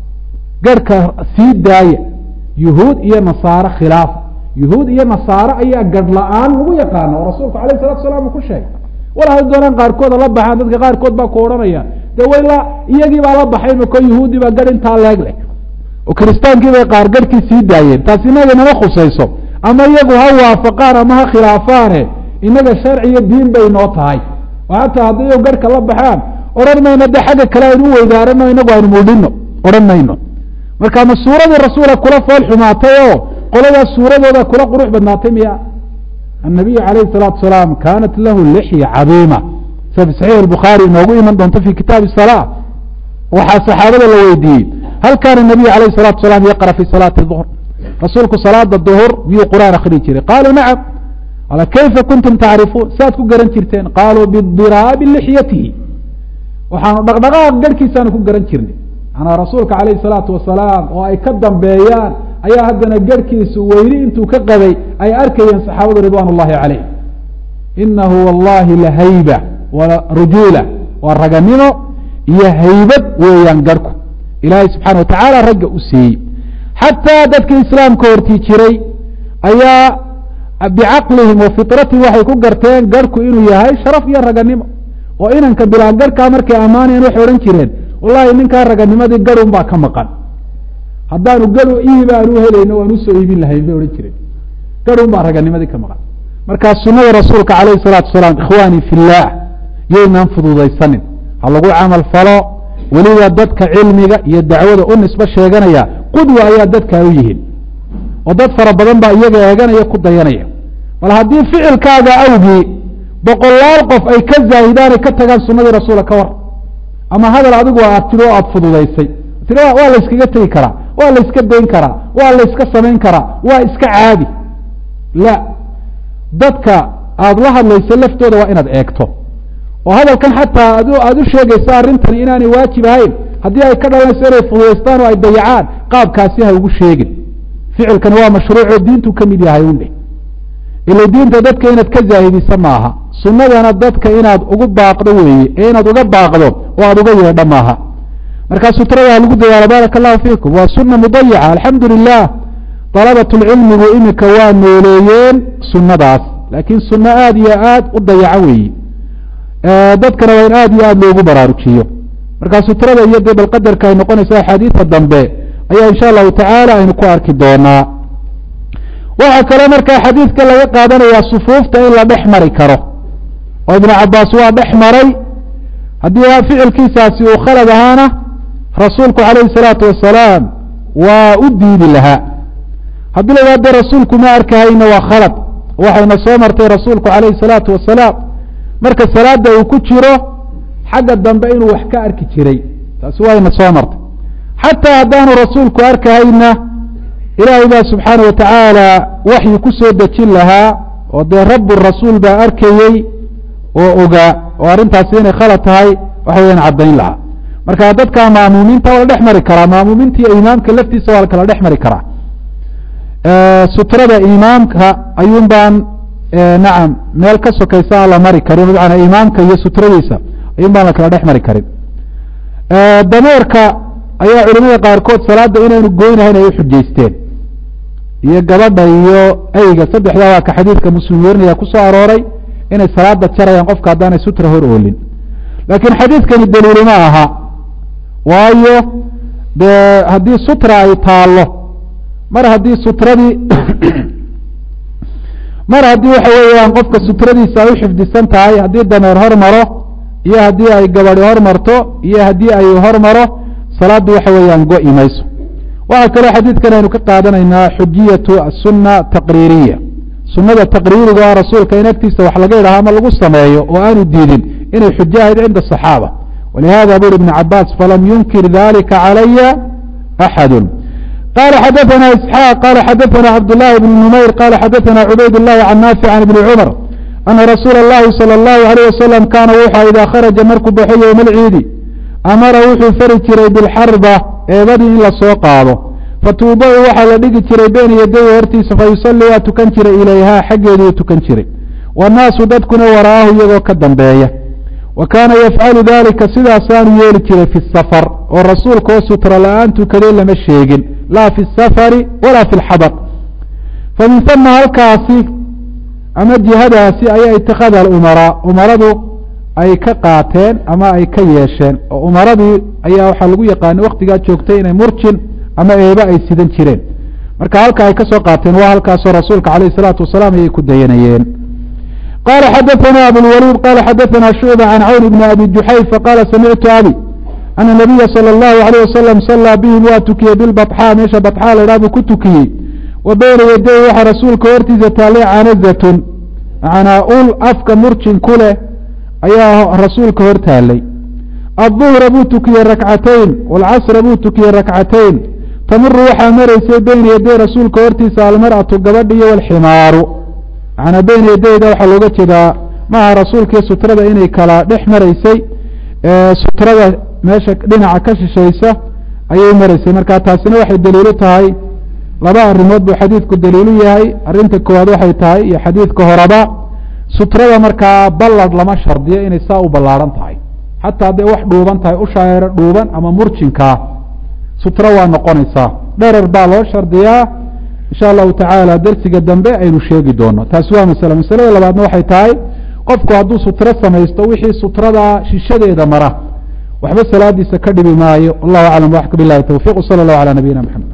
garhka sii daaya yuhuud iyo nasaare khilaafa yuhuud iyo nasaare ayaa garh la-aan lagu yaqaana oo rasuulku alayh salatu salaam uu ku sheegay wal hay doonaan qaarkooda la baxaan dadka qaarkood baa ku odhanaya dee wayla iyagii baa la baxay mako yuhuudi baa garh intaa leeg leh oo kiristaankii bay qaar garhkii sii daayeen taasi inaga nama khusayso ama iyagu ha waafaqaan ama ha khilaafaane inaga sharci iyo diin bay noo tahay oo hataa hadday iyagu garhka la baxaan odhan mayno de xagga kale aynu u weydaarano inagu aynu muudhino odhan mayno marka ma suuradii rasuula kula fool xumaatay oo qoladaas suuradooda kula qurux badnaatay miya annabiyu calayhi salaatu salaam kaanat lahu lixya cadiima sida fi saxiix albukhaari inoogu iman doonto fi kitaabi salaa waxaa saxaabada la weydiiyey hal kaana nabiyu calayhi salatu salaam yaqra fi salaati duhr rasuulku salaada duhur miyuu qur'aan akhriyi jiray qaaluu nacam ala kayfa kuntum tacrifuun saad ku garan jirteen qaaluu bidiraabi lixyatihi waxaanu dhaqdhaqaaq garhkiisaanu ku garan jirnay manaa rasuulka calayhi salaatu wasalaam oo ay ka dambeeyaan ayaa haddana garhkiisu weyni intuu ka qabay ay arkayeen saxaabadu ridwaan ullahi calayh inahu wallahi lahayba wa rujuula waa raganimo iyo haybad weeyaan garhku ilaahay subxana wa tacaala ragga u siiyey xataa dadkii islaamka hortii jiray ayaa bicaqlihim wa fitratihim waxay ku garteen garhku inuu yahay sharaf iyo raganimo oo inanka bilaa garhkaa markay ammaanayeen waxay odhan jireen wallahi ninkaa raganimadii garun baa ka maqan haddaanu garu iib aanu helayno waan usoo iibin lahayn bay odhan jireen garun baa raganimadii ka maqan markaa sunada rasuulka calayhi salaatu wasalaam ikhwaanii fillaah yaynaan fududaysanin ha lagu camal falo weliba dadka cilmiga iyo dacwada u nisbo sheeganaya qudwa ayaa dadka u yihiin oo dad fara badan baa iyaga eeganaya ku dayanaya bal haddii ficilkaaga awgii boqolaal qof ay ka zaahidaan ay ka tagaan sunadii rasuula ka war ama hadal adigu aad tiri oo aada fududaysay tii waa la yskaga tegi karaa waa la yska dayn karaa waa la yska samayn karaa waa iska caadi la dadka aada la hadlayso laftooda waa inaad eegto oo hadalkan xataa ad aada u sheegaysa arrintani inaanay waajib ahayn haddii ay ka dhalanayso inay fududaystaan oo ay dayacaan qaabkaasi ha ugu sheegin ficilkani waa mashruucoo diintu ka mid yahay undhe ila diinta dadka inaad ka zaahidisa maaha sunnadana dadka inaad ugu baaqdo weeye ee inaad uga baaqdo oo aada uga yeedho maaha markaa sutrada ha lagu dadaalo baaraka allahu fiikum waa sunna mudayaca alxamdu lilah dalabatulcilmigu iminka waa nooleeyeen sunnadaas laakiin sunno aada iyo aad u dayaco weeye dadkana waa in aada iyo aada loogu baraarujiyo markaa sutrada iyo dee balqadarka ay noqonaysa axaadiida dambe ayaa insha allahu tacaala aynu ku arki doonaa waxaa kaloo markaa xadiidka laga qaadanayaa sufuufta in la dhex mari karo oo ibnu cabaas waa dhex maray haddii ficilkiisaasi uu khalad ahaana rasuulku calayhi salaatu wasalaam waa u diidi lahaa haddii la idhahdo rasuulku ma arkahayna waa khalad waxayna soo martay rasuulku calayhi salaatu wasalaam marka salaada uu ku jiro xagga dambe inuu wax ka arki jiray taasi wayna soo martay xataa haddaanu rasuulku arkahayna ilaahay baa subxaana wa tacaala waxyi ku soo dejin lahaa oo dee rabu rasuul baa arkayey oo ogaa oo arrintaasi inay khalad tahay waxa weyaan caddayn lahaa marka dadka maamuumiinta waa la dhex mari karaa maamuumiinta iyo imaamka laftiisa waa la kala dhex mari karaa sutrada imaamka ayuun baan nacam meel ka sokaysa aan la mari karin macanaa imaamka iyo sutradiisa ayuun baan la kala dhex mari karin dameerka ayaa culimada qaarkood salaada inaynu goynahayn ay uxujaysteen iyo gabadha iyo eyga saddexdaa waa ka xadiidka muslim werinaya ku soo arooray inay salaada jarayaan qofka haddaanay sutra hor oolin laakiin xadiidkani daliili ma aha waayo dee haddii sutra ay taallo mar haddii sutradii mar haddii waxa weeyaan qofka sutradiisa ay u xifdisan tahay haddii dameer hor maro iyo haddii ay gabadi hor marto iyo haddii ay hor maro salaaddu waxa weeyaan go-i mayso waxaa kaloo xadiidkan aynu ka qaadanaynaa xujiyatu asunna taqriiriya sunada taqriiriga oo rasuulka in agtiisa wax laga idhaha ama lagu sameeyo oo aanu diidin inay xujo ahayd cinda asaxaaba walihada buri ibn cabaas falam yunkir dalika calaya axadu qala xadaثna isxaaq qala xadaثna cabdالlahi bn numayr qala xadaثna cubayd الlahi can naafic can ibni cumar ana rasuula اllahi salى اllahu alayh wasalam kaana wuxua idaa kharaja markuu baxo yowma alciidi amara wuxuu fari jiray bilxarba eebadii in lasoo qaado fatuuba-u waxaa la dhigi jiray beyna yadayhi hortiisa fayusalli waa tukan jiray ilayhaa xaggeeduu tukan jiray waannaasu dadkuna wara'ahu iyagoo ka dambeeya wa kaana yafcalu dalika sidaasaanu yeeli jiray fi safar oo rasuulka oo sutra la-aan tukaday lama sheegin laa fi safari walaa fi lxadar fa min hama halkaasi ama jihadaasi ayaa itakhada alumaraa umaradu ay ka qaateen ama ay ka yeesheen oo umaradii ayaa waxaa lagu yaqaanay waktigaa joogtay inay murjin ama eebe ay sidan jireen marka halka ay ka soo qaateen waa halkaasoo rasuulka calayh isalaatu wasalaam ayay ku dayanayeen qala xadaثna abulwaliid qala xadaثna shucba can cawn bni abi juxayfa qala samictu abi ana nabiya salى اllahu alayh wasalam salaa bihim waa tukiyey bilbaxaa meesha baxaa laydhaha buu ku tukiyey wa beyna yaday waxaa rasuulka hortiisa taallay canazatun macnaa ul afka murjin ku leh ayaa rasuulka hor taallay aلظuhra buu tukiyey rakcatayn wاlcasra buu tukiyey rakcatayn tamuru waxaa maraysay beyna yaday rasuulka hortiisa almarأaةu gabadhi iyo wاlximaaru macnaa beyna yadayda waxaa looga jeedaa maaha rasuulkii sutrada inay kala dhex maraysay sutrada meesha dhinaca ka shishaysa ayay maraysay marka taasina waxay daliilu tahay laba arrimood buu xadiidku daliilu yahay arrinta koowaad waxay tahay iyo xadiidka horeba sutrada markaa ballad lama shardiyo inay saa u ballaadhan tahay xataa hadday wax dhuuban tahay ushaayaro dhuuban ama murjinkaa sutro waa noqonaysaa dherer baa loo shardiyaa insha allahu tacaala dersiga dambe aynu sheegi doono taasi waa masale masalada labaadna waxay tahay qofku hadduu sutro samaysto wixii sutrada shishadeeda mara waxba salaadiisa ka dhibi maayo wallahu aclam waxka bilahi towfiq wsala allahu calaa nabiyina mxamed